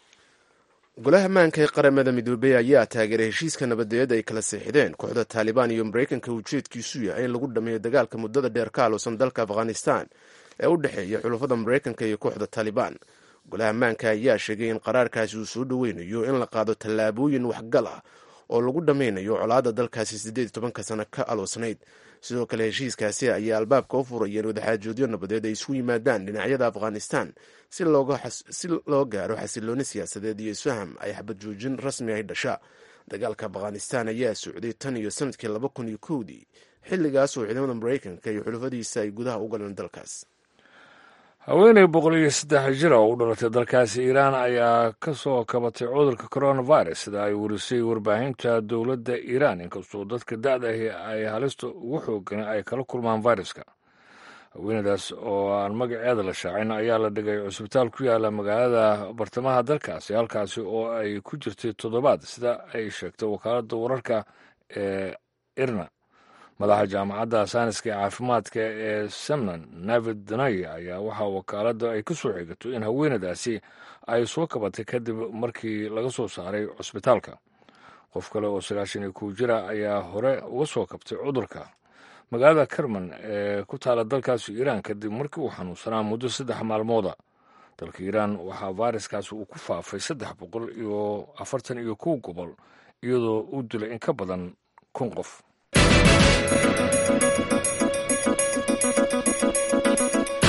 golaha maanka ee qaramada midoobey ayaa taageeray heshiiska nabadeed ay kala seexdeen kooxda taalibaan iyo maraykanka ujeedkiisu yahay in lagu dhameeyo dagaalka muddada dheer ka aloosan dalka afghanistan ee u dhexeeya xulafada maraykanka iyo kooxda taalibaan golaha maanka ayaa sheegay in qaraarkaasi uu soo dhoweynayo in la qaado tallaabooyin waxgal ah oo lagu dhammaynayo colaadda dalkaasi siddeed iyo tobanka sano ka aloosnayd sidoo kale heshiiskaasi ayaa albaabka u furayeen wadaxaajoodyo nabadeed ay isu yimaadaan dhinacyada afghanistan si loo gaaro xasilooni siyaasadeed iyo isfaham ay xabad joojin rasmi ay dhasha dagaalka afghanistan ayaa socday tan iyo sanadkii laba kun iyo kowdii xilligaas oo ciidamada maraykanka iyo xulafadiisa ay gudaha u galeen dalkaas haweeney boqol iyo saddex jir oo u dhalatay dalkaasi iiraan ayaa ka soo kabatay cudurka coronavirus sida ay warisay warbaahinta dowladda iiraan inkastoo dadka da-da ahi ay halista ugu xoogan ay kala kulmaan viruska haweeneydaas oo aan magaceeda la shaacin ayaa la dhigay cusbitaal ku yaala magaalada bartamaha dalkaasi halkaasi oo ay ku jirtay toddobaad sida ay sheegtay wakaaladda wararka ee irna madaxa jaamacadda saaniska ee caafimaadka ee semnan navid danay ayaa waxaa wakaaladda ay ka soo xigato in haweenadaasi ay soo kabatay kadib markii laga soo saaray cusbitaalka qof kale oo sagaashan iyo kow jira ayaa hore uga soo kabtay cudurka magaalada kerman ee ku taala dalkaasi iiraan kadib markii uu xanuunsanaa muddo saddex maalmooda dalka iiraan waxaa fayraskaasi uu ku faafay saddex boqol iyo afartan iyo kow gobol iyadoo uu dilay in ka badan kun qof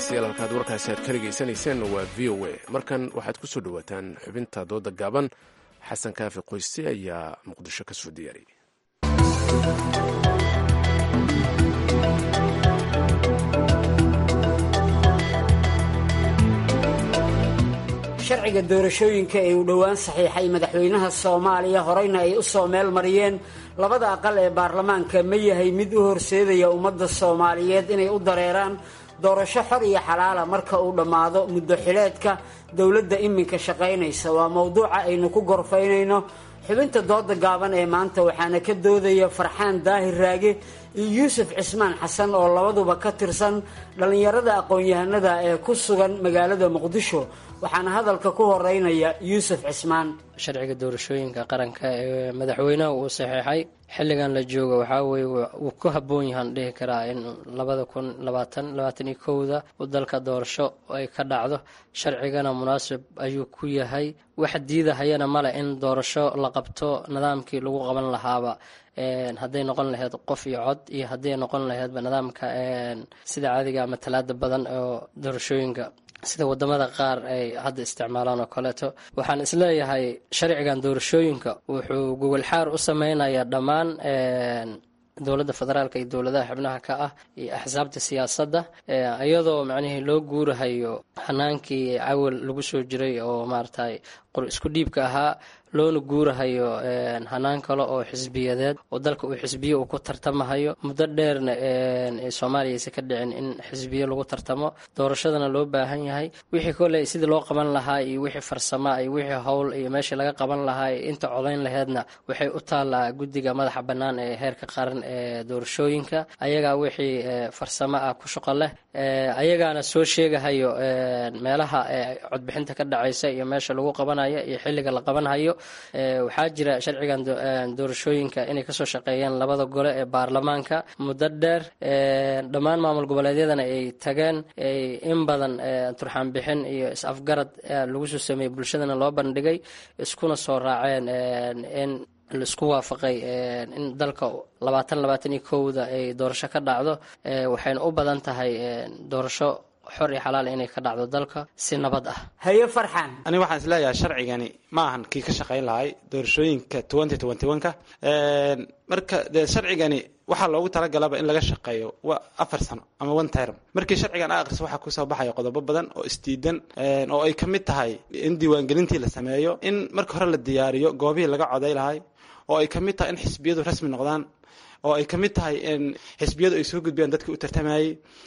dhegeystayaal halkaad warkaasi aad ka dhegaysanayseen waa v o a markan waxaad ku soo dhowaataan xubinta dooda gaaban xasan kaafi qoyse ayaa muqdisho ka soo diyaariyay sharciga doorashooyinka ee uu dhowaan saxiixay madaxweynaha soomaaliya horeyna ay u soo meel mariyeen labada aqal ee baarlamaanka ma yahay mid u horseedaya ummadda soomaaliyeed inay u dareeraan doorasho xor iyo xalaala marka uu dhammaado muddo xileedka dowladda iminka shaqaynaysa waa mowduuca aynu ku gorfaynayno xubinta dooda gaaban ee maanta waxaana ka doodaya farxaan daahir raage iyo yuusuf cismaan xasan oo labaduba ka tirsan dhallinyarada aqoon-yahanada ee ku sugan magaalada muqdisho waxaana hadalka ku horeynaya yuusuf cismaan sharciga doorashooyinka qaranka ee madaxweynaha uu saxeexay xilligan la joogo waxaa weye wuu ku habboon yahaan dhihi karaa in labada kun labaatan labaatan iyo kowda u dalka doorasho ay ka dhacdo sharcigana munaasib ayuu ku yahay wax diidahayana male in doorasho la qabto nidaamkii lagu qaban lahaaba hadday noqon lahayd qof iyo cod iyo hadday noqon lahaydba nidaamka sida caadiga ama talaada badan oo doorashooyinka sida wadamada qaar ay hadda isticmaalaan oo kaleeto waxaan isleeyahay sharcigan doorashooyinka wuxuu gogolxaar u sameynayaa dhammaan dowladda federaalka iyo dowladaha xubnaha ka ah iyo axsaabta siyaasadda iyadoo macnihii loo guurahayo hanaankii cawal lagu soo jiray oo maaragtay qor isku dhiibka ahaa loona guurahayo hanaan kale oo xisbiyadeed oo dalka uu xisbiye uu ku tartamahayo muddo dheerna soomaaliya aysa ka dhicin in xisbiye lagu tartamo doorashadana loo baahan yahay wixii koley sidii loo qaban lahaa iyo wixii farsama iyo wixii howl iyo meeshii laga qaban lahaa iyo inta codayn laheedna waxay u taallaa guddiga madaxa bannaan ee heerka qaran ee doorashooyinka ayagaa wixii farsamo ah ku shaqo leh ayagaana soo sheegahayo meelaha codbixinta ka dhacaysa iyo meesha lagu qabanayo iyo xilliga la qabanhayo waxaa jira sharcigan doorashooyinka inay kasoo shaqeeyeen labada gole ee baarlamaanka muddo dheer dhammaan maamul goboleedyadana ay tageen in badan turxaan bixin iyo is-afgarad lagu soo sameeyey bulshadana loo bandhigay iskuna soo raaceen in laisku waafaqay in dalka labaatan labaatan iyo kowda ay doorasho ka dhacdo waxayna u badan tahay doorasho xor iyo xalaal inay ka dhacdo dalka si nabad ah haye farxan aniga waxaan isleeyahay sharcigani ma ahan kii ka shaqayn lahay doorashooyinka twenty twenty one ka marka dee sharcigani waxaa loogu talagalaba in laga shaqeeyo waa afar sano ama one term markii sharcigan a akhriso waxaa kusoo baxaya qodobo badan oo isdiidan oo ay ka mid tahay in diiwaangelintii la sameeyo in marka hore la diyaariyo goobihii laga coday lahay oo ay ka mid tahay in xisbiyadu rasmi noqdaan oo ay ka mid tahay in xisbiyadu ay soo gudbiyaan dadkii u tartamayey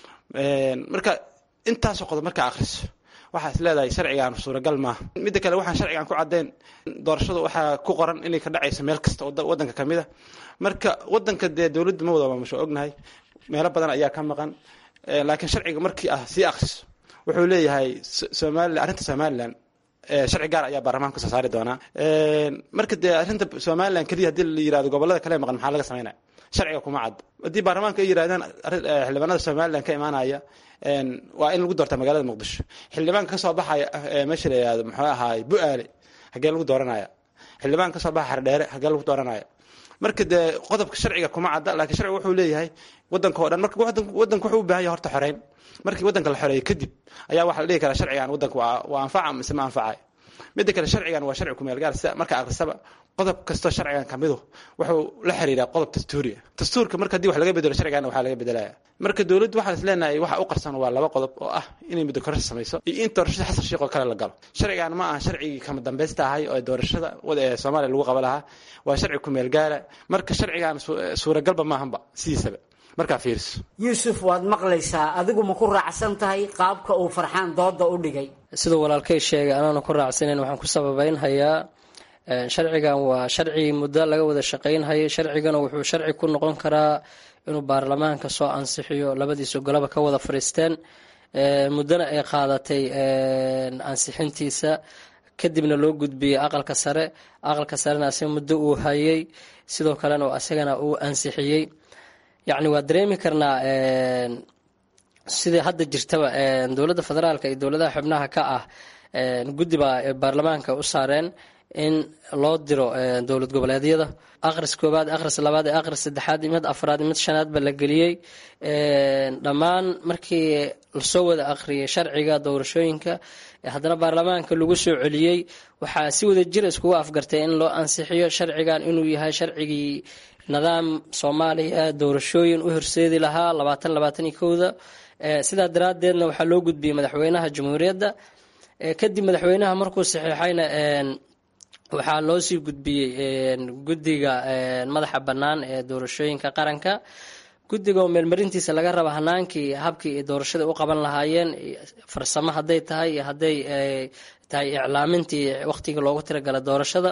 marka intaasoo qodob markaa akhriso waxaa is leedahay sharcigan suuragal maaha midda kale waxaan sharcigan ku caddeyn doorashadu waxaa ku qoran inay ka dhacayso meel kasta oo wadanka ka mid a marka wadanka dee dowladda ma wada maamusho ognahay meelo badan ayaa ka maqan laakiin sharciga markii ah sii akhriso wuxuu leeyahay somalilan arrinta somalilan sharci gaar ayaa baarlamaanka soo saari doonaa marka dee arrinta somalilan keliya haddii la yirahdo gobolada kale maqan maxaa laga sameynaya sharciga kuma cad haddii baarlamaanka ay yirahdaan xildhibaanada somalilan ka imaanaya waa in lagu doorta magaalada muqdisho xildhibaanka kasoo baxaya meesha la yihahdo muxuu ahaay bu-aale hagee lagu dooranaya xildhibaanka kasoo baxa xardheere hagee lagu dooranaya marka dee qodobka sharciga kuma cadda laakiin sharciga wuxuu leeyahay wadanka oo dhan marka wadanka wuxuu u baahan yahay horta xoreyn markii wadanka la xoreeyo kadib ayaa waxaa la dhihi karaa sharcigan wadanka waa anfaca mise ma anfacayo midda kale sharcigan waa sharci kumeel gaar sida marka akhrisaba qodob kastoo sharcigan ka midu wuxuu la xiriiraa qodob dastuuriya dastuurka marka haddii wax laga bedelo sharcigan waxaa laga bedelaya marka dowladdu waxaan is leenahay waxa u qarsan waa laba qodob oo ah inay muddo kororsi samayso iyo in doorashada xasan sheekh oo kale la galo sharcigan ma aha sharcigii kama dambaysta ahay oo doorashada ee soomaaliya lagu qaba lahaa waa sharci kumeel gaara marka sharcigan suuragalba maahanba sidiisaba markaa fiiriso yuusuf waad maqlaysaa adigu ma ku raacsan tahay qaabka uu farxaan dooda u dhigay siduu walaalkay sheegay anaana ku raacsanayn waxaan ku sababeynhayaa sharcigan waa sharci muddo laga wada shaqaynhayay sharcigana wuxuu sharci ku noqon karaa inuu baarlamaanka soo ansixiyo labadiisa golaba ka wada fadhiisteen muddona ay qaadatay ansixintiisa kadibna loo gudbiyey aqalka sare aqalka sarena asiga muddo uu hayay sidoo kalena asagana uu ansixiyey yacni waa dareemi karnaa sidai hadda jirtaba dowladda federaalka iyo dowladaha xubnaha ka ah guddi baa baarlamaanka u saareen in loo diro dowlad goboleedyada akhris koowaad akhris labaad akhris saddexaad mid afraad mid shanaadba la geliyey dhammaan markii lasoo wada akhriyay sharciga doorashooyinka haddana baarlamaanka lagu soo celiyey waxaa si wada jir iskugu afgartay in loo ansixiyo sharcigan inuu yahay sharcigii nidaam soomaaliya doorashooyin u horseedi lahaa labaatan labaatan iyo kowda sidaa daraaddeedna waxaa loo gudbiyey madaxweynaha jamhuuriyadda kadib madaxweynaha markuu saxiixayna waxaa loo sii gudbiyey guddiga madaxa bannaan ee doorashooyinka qaranka guddiga oo meelmarintiisa laga raba hanaankii habkii doorashada u qaban lahaayeen farsamo hadday tahay iyo hadday tahay iclaamintii waqtigii loogu tiragala doorashada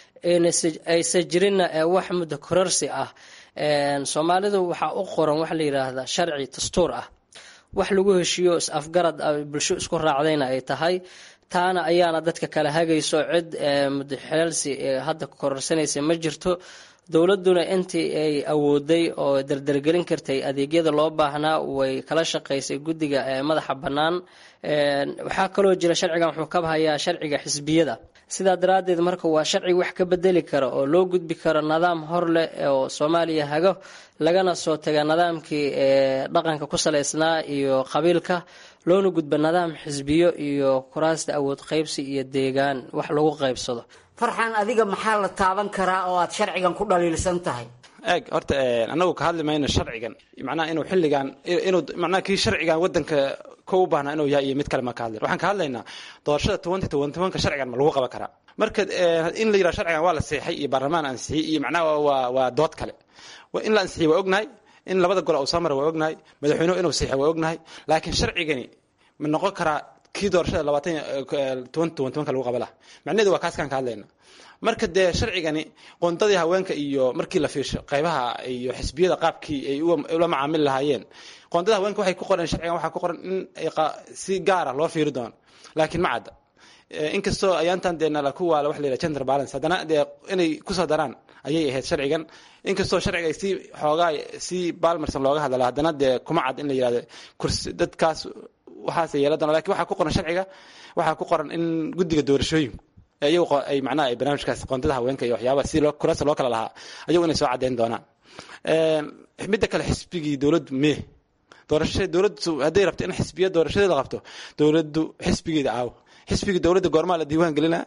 aysa jirinna wax muddo kororsi ah soomaalidu waxaa u qoran waxa la yidhaahdaa sharci dastuur ah wax lagu heshiiyo is-afgarad bulsho isku raacdayna ay tahay taana ayaana dadka kala hagayso cid mudaxeelsi hadda kororsanaysa ma jirto dowladuna intii ay awooday oo dardargelin kartay adeegyada loo baahnaa way kala shaqaysay guddiga madaxa bannaan waxaa kaloo jira sharcigan wuxuu ka hayaa sharciga xisbiyada sidaa daraaddeed marka waa sharci wax ka bedeli kara oo loo gudbi karo nidaam hor leh oo soomaaliya hago lagana soo taga nidaamkii dhaqanka ku salaysnaa iyo qabiilka loona gudba nidaam xisbiyo iyo kuraasta awood qaybsi iyo deegaan wax lagu qaybsado farxan adiga maxaa la taaban karaa oo aad sharcigan ku dhaliilsan tahay eeg horta anagu ka hadli mayno sharcigan macnaha inuu xilligan inuu macnaha kii sharcigan wadanka ko u baahnaa inuu yahay iyo mid kale ma ka hadlayn waxaan ka hadlaynaa doorashada tobanty tobanty onka sharcigan ma lagu qaban karaa marka in la yidhaha sharcigan waa la seexay iyo baarlamaan ansixiyey iyo macnaha waa waa dood kale in la ansixiyey waa ognahay in labada gol uu soo mara waa ognahay madaxweynuhu inuu seexay waa ognahay laakiin sharcigani ma noqon karaa kii doorashada labaatan toban toban tobanka lagu qaba laha macnaheedu waa kaaskaan ka hadlayna marka dee sharcigani qoondadii haweenka iyo markii la fiirsho qaybaha iyo xisbiyada qaabkii ay ula macaamili lahaayeen qoondada haweenka waxay ku qoran sharcigan waxaa ku qoran in si gaara loo fiiri doono laakiin ma cadda inkastoo ayaantan dee nala ku waala wax la yidhaha gender balance haddana dee inay kusoo daraan ayay ahayd sharcigan inkastoo sharciga si xoogaa si balmarsan looga hadlala haddana dee kuma cad in la yidhahdo kursi dadkaas waxaas yeela doona lakin waxaa ku qoran sharciga waxaa ku qoran in guddiga doorashooyinku iyagu ay macnaha ay barnaamijkaas qoondada haweenka iyo waxyaabaha si loo kuraasta loo kala lahaa ayagu inay soo caddeyn doonaan midda kale xisbigii dowladdu mee doorashada dowladdu hadday rabto in xisbiya doorashadeeda qabto dowladdu xisbigeeda aawo xisbigii dowladda goormaa la diiwaan gelinaa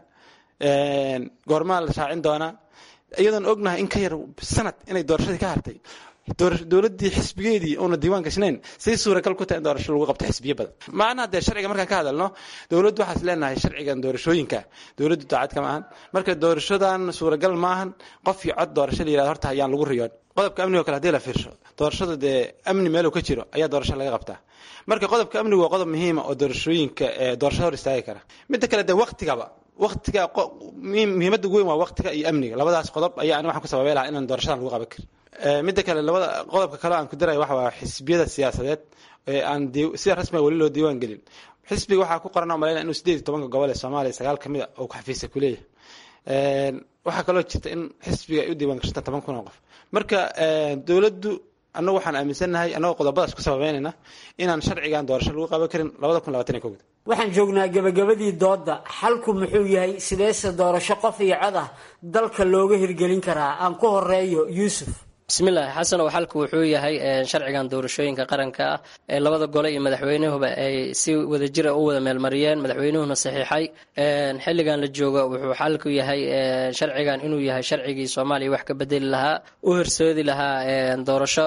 goormaa la shaacin doonaa iyadoon ognahay in ka yar sanad inay doorashadii ka hartay dowladii xisbigeedii una diiwaan gashnayn say suuragal ku tahay in doorasho lagu qabto xisbiyo badan macnaha dee sharciga markaan ka hadalno dowladdu waxaas leenahay sharcigan doorashooyinka dowladdu daacad kama ahan marka doorashadan suuragal maahan qof iyo cod doorasho la yirahdo horta ayaan lagu riyoon qodobka amnigo kale hadii la fiirsho doorashada dee amni meeluu ka jiro ayaa doorasho laga qabtaa marka qodobka amnigu waa qodob muhiima oo doorashooyinka doorashada hor istaagi kara midda kale dee waktigaba waktiga muhiimadda ugu weyn waa waktiga iyo amniga labadaas qodob ayaa ani waxaan ku sababay lahaa inaan doorashadan lagu qaban karin midda kale labada qodobka kale aan ku daraya waxa waa xisbiyada siyaasadeed ee aan sida rasmiga weli loo diiwaan gelin xisbiga waxaa ku qoran oo malaynaya inuu sideed iyo tobanka gobol ee soomaaliya sagaal ka mid a uu xafiisa ku leeyahay waxaa kaloo jirta in xisbiga ay u diiwaan gashanta toban kun oo qof marka dowladdu annagu waxaan aaminsannahay annagoo qodobadaas ku sababeynayna inaan sharcigan doorasho lagu qaban karin labada kun labaatan iyo kowda waxaan joognaa gebagabadii doodda xalku muxuu yahay sideese doorasho qof iyo cod ah dalka looga hirgelin karaa aan ku horeeyo yuusuf bismillaahi xasan oo xalku wuxuu yahay sharcigan doorashooyinka qaranka ah ee labada gole iyo madaxweynuhuba ay si wadajira u wada meelmariyeen madaxweynuhuna saxiixay xilligan la joogo wuxuu xalku yahay sharcigan inuu yahay sharcigii soomaaliya wax ka bedeli lahaa u horsoodi lahaa doorasho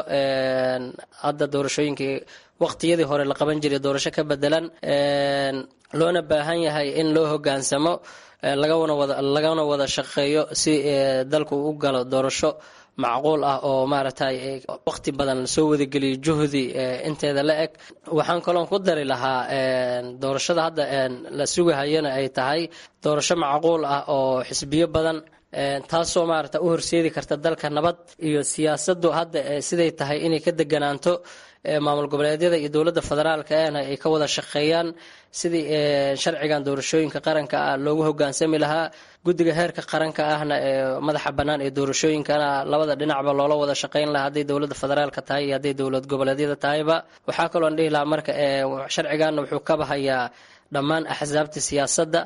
hadda doorashooyinkii waqtiyadii hore la qaban jiray doorasho ka bedelan loona baahan yahay in loo hogaansamo lagana wada shaqeeyo si dalku u galo doorasho macquul ah oo maaragtay waqti badan lasoo wadageliyo juhdi inteeda la eg waxaan kaloon ku dari lahaa doorashada hadda la sugahayana ay tahay doorasho macquul ah oo xisbiyo badan taasoo maarata u horseedi karta dalka nabad iyo siyaasadu hadda siday tahay inay ka deganaanto maamul goboleedyada iyo dowladda federaalka ahna ay ka wada shaqeeyaan sidii sharcigan doorashooyinka qaranka ah loogu hogaansami lahaa guddiga heerka qaranka ahna ee madaxa bannaan ee doorashooyinkana labada dhinacba loola wada shaqeyn lahaa hadday dowladda federaalka tahay iyo hadday dowlad goboleedyada tahayba waxaa kaloon dhihi lahaa marka sharciganna wuxuu ka bahayaa dhammaan axsaabta siyaasadda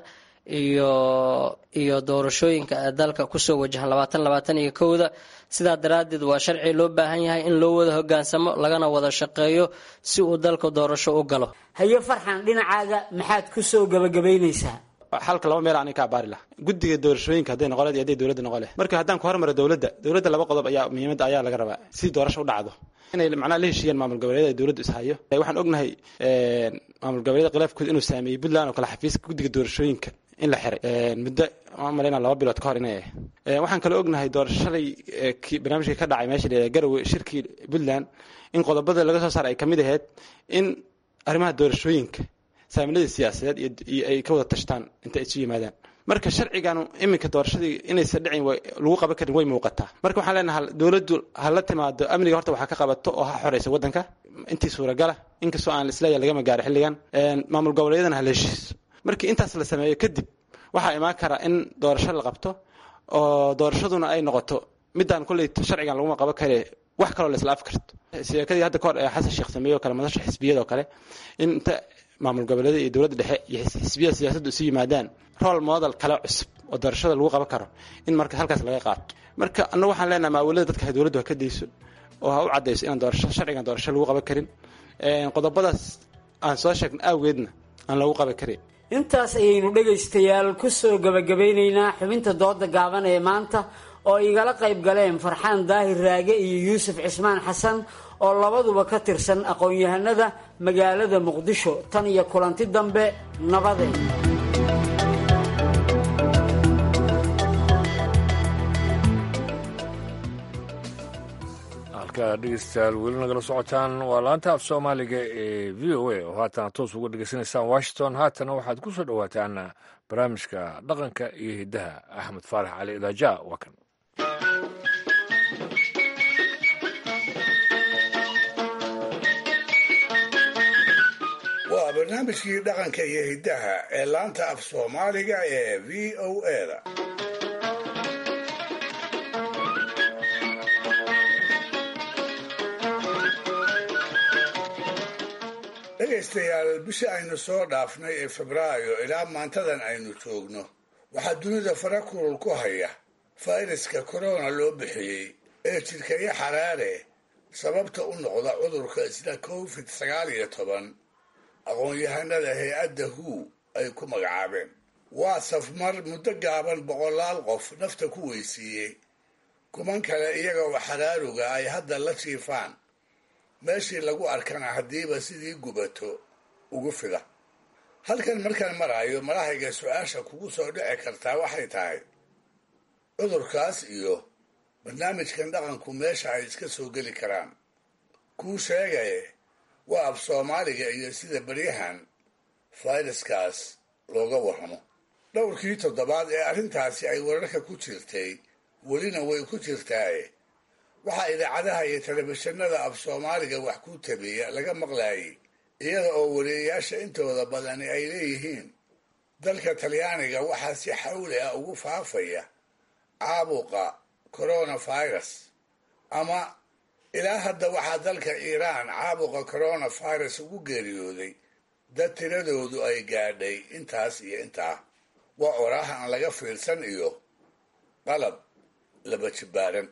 iyo iyo doorashooyinka dalka kusoo wajahan labaatan labaatan iyo kowda sidaa daraaddeed waa sharci loo baahan yahay in loo wada hogaansamo lagana wada shaqeeyo si uu dalka doorasho u galo haye farxan dhinacaaga maxaad kusoo gabagabaynaysaa xalka laba meel aniga ka abaari laha guddiga doorashooyinka hadday noqon leed iyo hadday dowladda noqon leh marka haddaan ku hormaro dowladda dowladda laba qodob ayaa muhiimadda ayaa laga rabaa si doorasho u dhacdo inay macnaha la heshiiyaan maamul goboleedyada ay dowladdu ishayo waxaan ognahay maamul goboleedyada khilaafkooda inuu saameeyey puntland oo kale xafiiska guddiga doorashooyinka in la xiray muddo waan malaynaa laba bilood ka hor inay ahayd waxaan kaloo ognahay doorashalay barnaamijkii ka dhacay meesha la garowe shirkii puntland in qodobada laga soo saaray ay kamid ahayd in arrimaha doorashooyinka saamilada siyaasadeed iyo ay ka wada tashtaan inta isu yimaadaan marka sharciganu iminka doorashadii inaysan dhicin lagu qaban karin way muuqataa marka waxaan leenahay dowladdu ha la timaado amniga horta waxa ka qabato oo ha xoreysa waddanka intii suuragala inkastoo aan isleeyahay lagama gaaro xilligan maamul goboleedyadana ha la heshiiso markii intaas la sameeyo kadib waxaa imaan kara in doorasho la qabto oo doorashaduna ay noqoto midaan kolley sharcigan laguma qaban kare wax kaloo la isla af karto sheekadii hadda kahor ee xasan sheekh sameeye oo kale madasha xisbiyada oo kale in inta maamul goboleeda iyo dowladda dhexe iyo xisbiyada siyaasaddu isu yimaadaan rol model kale cusub oo doorashada lagu qaban karo in marka halkaas laga qaato marka annagu waxaan leenahay maawilada dadka dowladdu ha ka dayso oo ha u caddayso inaan doorasho sharcigan doorasho lagu qaban karin qodobadaas aan soo sheegna awgeedna aan lagu qaban karin intaas ayaynu dhegaystayaal ku soo gabagabeynaynaa xubinta dooda gaaban ee maanta oo igala qayb galeen farxaan daahir raage iyo yuusuf cismaan xasan oo labaduba ka tirsan aqoon-yahanada magaalada muqdisho tan iyo kulanti dambe nabadeen halkaa dhegeystayaal weli nagala socotaan waa laanta af soomaaliga ee v o a oo haatan toos uga dhegeysanaysaan washington haatana waxaad ku soo dhowaataan barnaamijka dhaqanka iyo hiddaha axmed faarax cali idaaja waa kan waa barnaamijkii dhaqanka iyo hiddaha ee laanta af soomaaliga ee v o eda dhegaystayaal bishii aynu soo dhaafnay ee febraayo ilaa maantadan aynu joogno waxaa dunida fara kulul ku haya fayraska korona loo bixiyey ee jidhkaya xaraare sababta u noqda cudurka isla covid sagaal iyo toban aqoon-yahanada hay-adda hu ay ku magacaabeen waa safmar muddo gaaban boqolaal qof nafta ku weysiiyey kuman kale iyaga oo xaraaruga ay hadda la jiifaan meeshii lagu arkana haddiiba sidii gubato ugu fida halkan markaan maraayo malahayga su-aasha kugu soo dhici kartaa waxay tahay cudurkaas iyo barnaamijkan dhaqanku meesha ay iska soo geli karaan kuu sheegaye waa af soomaaliga iyo sida beryahan fayraskaas looga warramo dhowrkii toddobaad ee arrintaasi ay wararka ku jirtay welina way ku jirtaaye waxaa idaacadaha iyo telefishinada af soomaaliga wax ku tabiya laga maqlaayay iyada oo wariyayaasha intooda badani ay leeyihiin dalka talyaaniga waxaa si xawli ah ugu faafaya caabuqa coronavirus ama ilaa hadda waxaa dalka iiraan caabuqa coronavirus ugu geeriyooday dad tiradoodu ay gaadhay intaas iyo intaa waa oraah aan laga fiirsan iyo qalab laba jibbaaran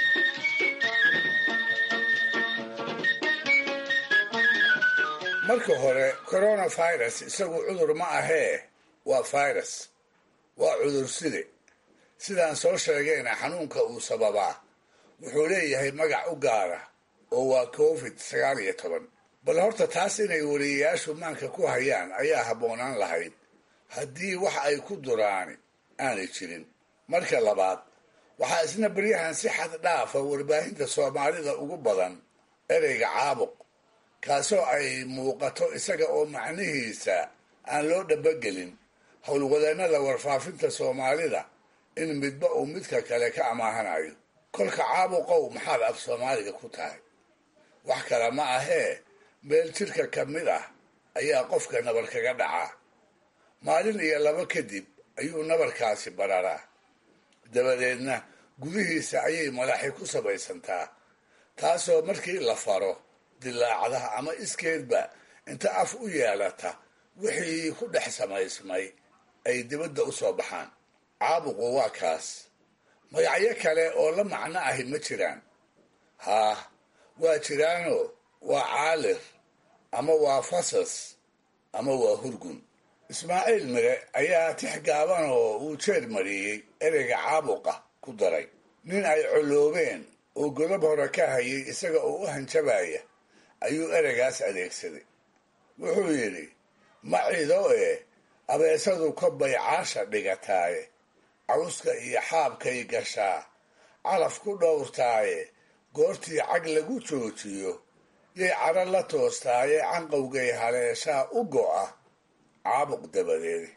marka hore coronavirus isagu cudur ma ahee waa virus waa cudur side sidaan soo sheegayna xanuunka uu sababaa wuxuu leeyahay magac u gaara oo waa covid sagaal iyo toban bal horta taas inay wariyayaashu maanka ku hayaan ayaa habboonaan lahayd haddii wax ay ku duraani aanay jirin marka labaad waxaa isna beryahan si xad dhaafa warbaahinta soomaalida ugu badan ereyga caabuq kaasoo ay muuqato isaga oo macnihiisa aan loo dhabagelin howlwadeennada warfaafinta soomaalida in midba uu midka kale ka amaahanayo kolka caabuqow maxaad af soomaaliga ku tahay wax kale ma ahee meel jidhka ka mid ah ayaa qofka nabar kaga dhacaa maalin iyo labo kadib ayuu nabarkaasi bararaa dabadeedna gudihiisa ayay malaxi ku samaysantaa taasoo markii la faro dilaacda ama iskeedba inta af u yeelata wixii ku dhex samaysmay ay dibadda u soo baxaan caabuqu waa kaas magacyo kale oo la macno ahi ma jiraan haah waa jiraanoo waa caalir ama waa fasas ama waa hurgun ismaaciil mire ayaa tix gaaban oo uu jeer mariyey ereyga caabuqa ku daray nin ay coloobeen oo godob hore ka hayay isaga oo u hanjabaya ayuu ereygaas adeegsaday wuxuu yidhi ma cido ee abeesadu kobbay caasha dhigataaye cawska iyo xaabkay gashaa calaf ku dhowrtaaye goortii cag lagu joojiyo yay cadro la toostaaye canqowgay haleeshaa u go'a caabuq dabadeed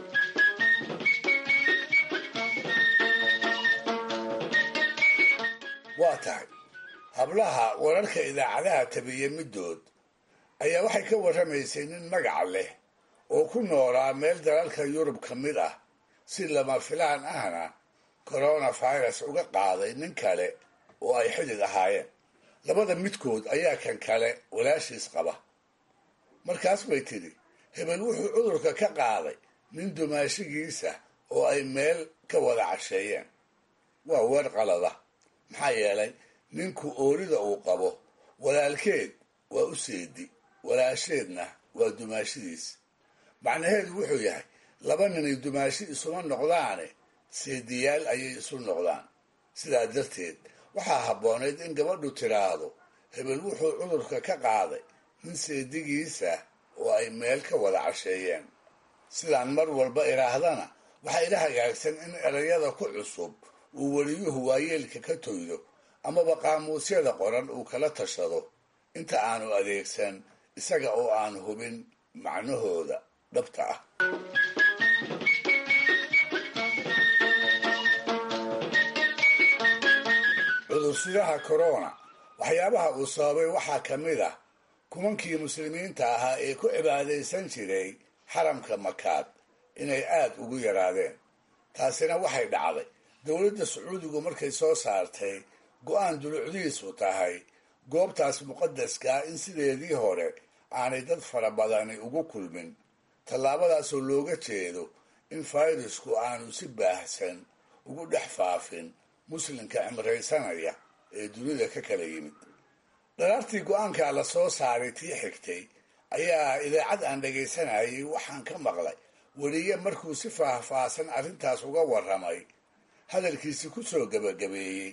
waa tahay hablaha wararka idaacadaha tabiya middood ayaa waxay ka warramaysay nin magaca leh oo ku noolaa meel dalalka yurub ka mid ah si lama filaan ahna coronavirus uga qaaday nin kale oo ay xidid ahaayeen labada midkood ayaa kan kale walaashiis qaba markaas bay tidhi hebel wuxuu cudurka ka qaaday nin dumaashigiisa oo ay meel ka wada casheeyeen waa weer qalada maxaa yeelay ninku oorida uu qabo walaalkeed waa u seedi walaasheedna waa dumaashidiis macnaheedu wuxuu yahay laba ninay dumaashi isuma noqdaane seediyaal ayay isu noqdaan sidaa darteed waxaa habboonayd in gabadhu tiraahdo hebel wuxuu cudurka ka qaaday nin seedigiisa oo ay meel ka wada casheeyeen sidaan mar walba idhaahdana waxaa ila hagaagsan in erayada ku cusub uu weliyuhu waayeelka ka toydo amaba qaamuusyada qoran uu kala tashado inta aanu adeegsan isaga oo aan hubin macnahooda dhabta ah cudursidaha corona waxyaabaha uu sababay waxaa ka mid ah kumankii muslimiinta ahaa ee ku cibaadaysan jiray xaramka makaad inay aad ugu yaraadeen taasina waxay dhacday dowladda sacuudigu markay soo saartay go-aan dulucdiisu tahay goobtaas muqadaskaa in sideedii hore aanay dad fara badani ugu kulmin tallaabadaasoo looga jeedo in fayrasku aanu si baahsan ugu dhex faafin muslimka cimraysanaya ee dunida ka kala yimid dharaartii go-aankaa la soo saaray tii xigtay ayaa idaacad aan dhagaysanayay waxaan ka maqlay weliye markuu si faahfaahsan arrintaas uga warramay hadalkiisi ku soo gebagabeeyey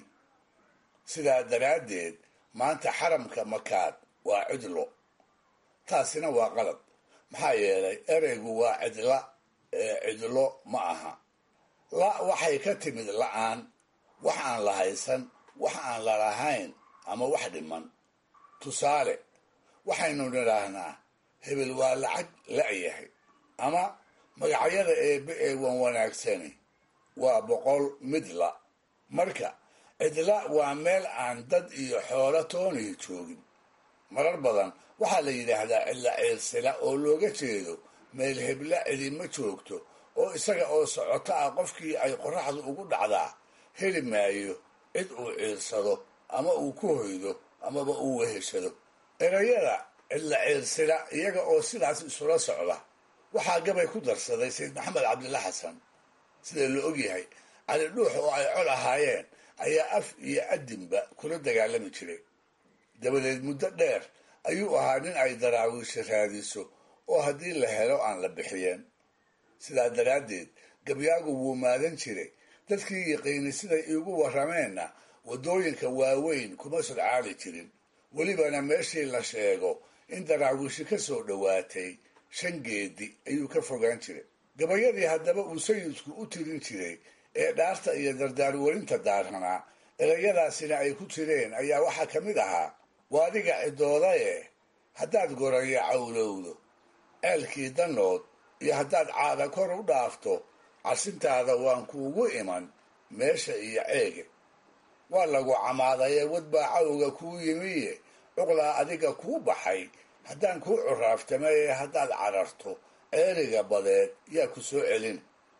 sidaa daraaddeed maanta xaramka makaad waa cidlo taasina waa qalad maxaa yeelay ereygu waa cidla ee cidlo ma aha la waxay ka timid la-aan wax aan la haysan wax aan la lahayn ama wax dhiman tusaale waxaynu nidhaahnaa hebel waa lacag la-yahay ama magacyada eebe ee wan wanaagsani waa boqol midla marka cidla waa meel aan dad iyo xoolo toonihi joogin marar badan waxaa la yidhaahdaa cidla ciirsila oo looga jeedo meel hebla cidima joogto oo isaga oo socoto ah qofkii ay qoraxdu ugu dhacdaa heli maayo cid uu ciirsado ama uu ku hoydo amaba uu weheshado erayada cidla ciirsila iyaga oo sidaas isula socda waxaa gabay ku darsaday sayid maxamed cabdilla xasan sida la ogyahay cali dhuux oo ay col ahaayeen ayaa af iyo adinba kula dagaalami jiray dabadeed muddo dheer ayuu ahaa nin ay daraawiisha raadiso oo haddii la helo aan la bixiyeen sidaa daraaddeed gabyaagu wuu maadan jiray dadkii yaqiini siday iigu warrameenna waddooyinka waaweyn kuma sodcaali jirin welibana meeshii la sheego in daraawiishi ka soo dhowaatay shan geedi ayuu ka fogaan jiray gabayadii haddaba uu sayidku u tirin jiray ee dhaarta iyo dardaarwarinta daaranaa erayadaasina ay ku jireen ayaa waxaa ka mid ahaa waadiga cidoodaye haddaad goraya cawlowdo ceelkii danood iyo haddaad caada kor u dhaafto casintaada waan kuugu iman meesha iyo ceege waa lagu camaadaye wadbaa cawga kuu yimiye cuqlaa adiga kuu baxay haddaan kuu curaaftamaye haddaad cararto ceeriga badeed yaa ku soo celin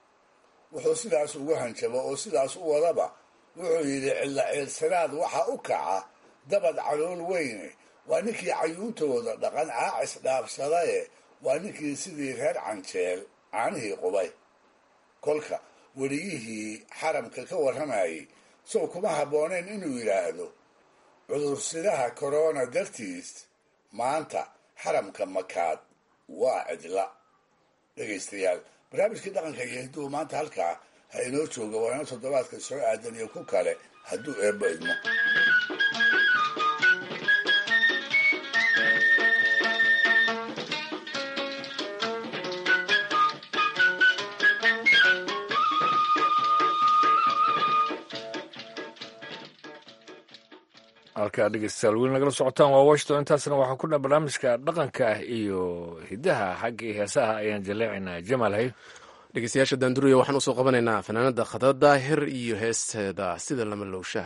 wuxuu sidaas ugu hanjabo oo sidaas u wadaba wuxuu yidhi cilla ciirsanaad waxa u kaca dabad calool weyne waa ninkii cayuuntooda dhaqan caacis dhaafsadaye waa ninkii sidii reer canjeel caanihii qubay kolka weriyihii xaramka ka warramayay sow kuma habbooneen inuu yidhaahdo cudursidaha korona dartiis maanta xaramka makaad waa cidla dhegaystayaal barnaamijkii dhaqanka iyo hidduu maanta halkaa ha inoo jooga waana toddobaadka soo aadan iyo ku kale hadduu eebbo idmo halkaa dhegeystayaal weli nagala socotaan waa washington intaasna waxaa ku dhan barnaamijka dhaqanka iyo hiddaha xaggii heesaha ayaan jaleecaynaa jamaal hay dhegeystayaasha daanduriya waxaan usoo qabanaynaa fanaanada khadra daahir iyo heesteeda sida lama lowsha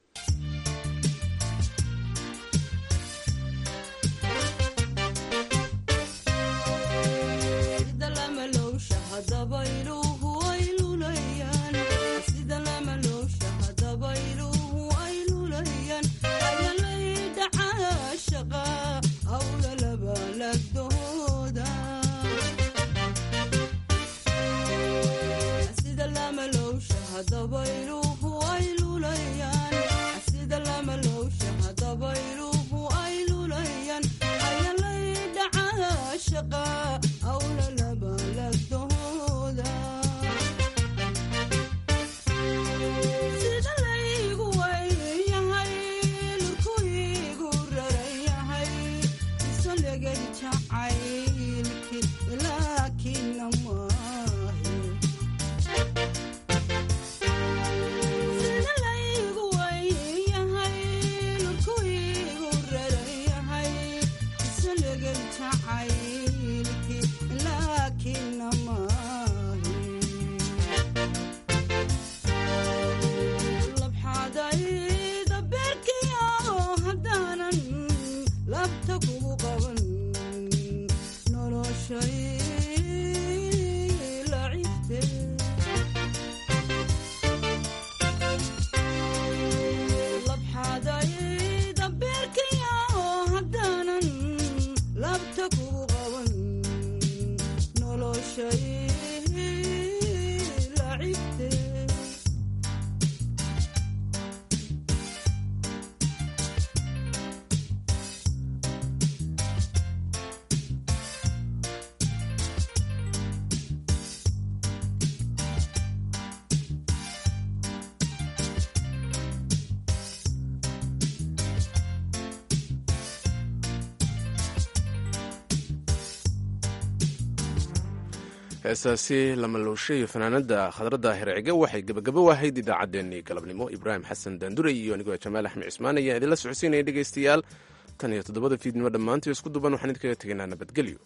heesaasi lamaluushe iyo fanaanada khadradda hircige waxay gebagabo ahayd idaacaddeenii galabnimo ibraahim xasan daandure iyo anigoo jamaal axmed cismaan ayaa idinla socodsiinaya dhegaystayaal tan iyo toddobada fiidnimo dhammaantii isku duban waxaan idinkaga tegaynaa nabadgelyo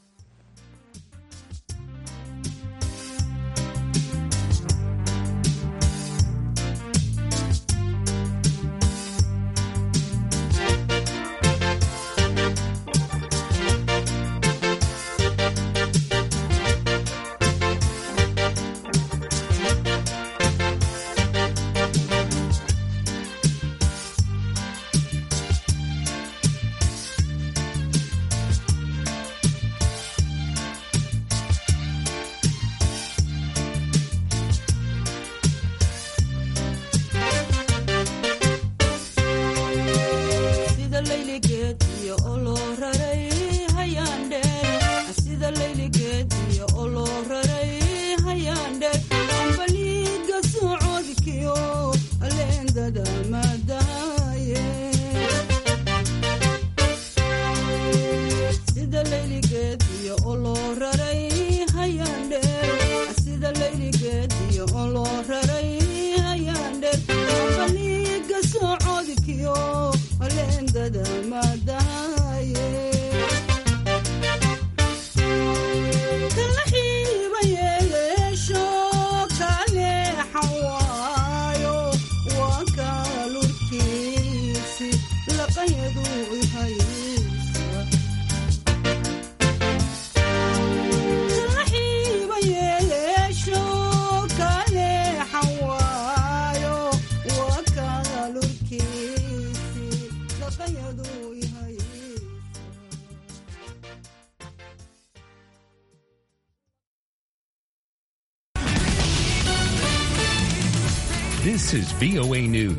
This is VOA News.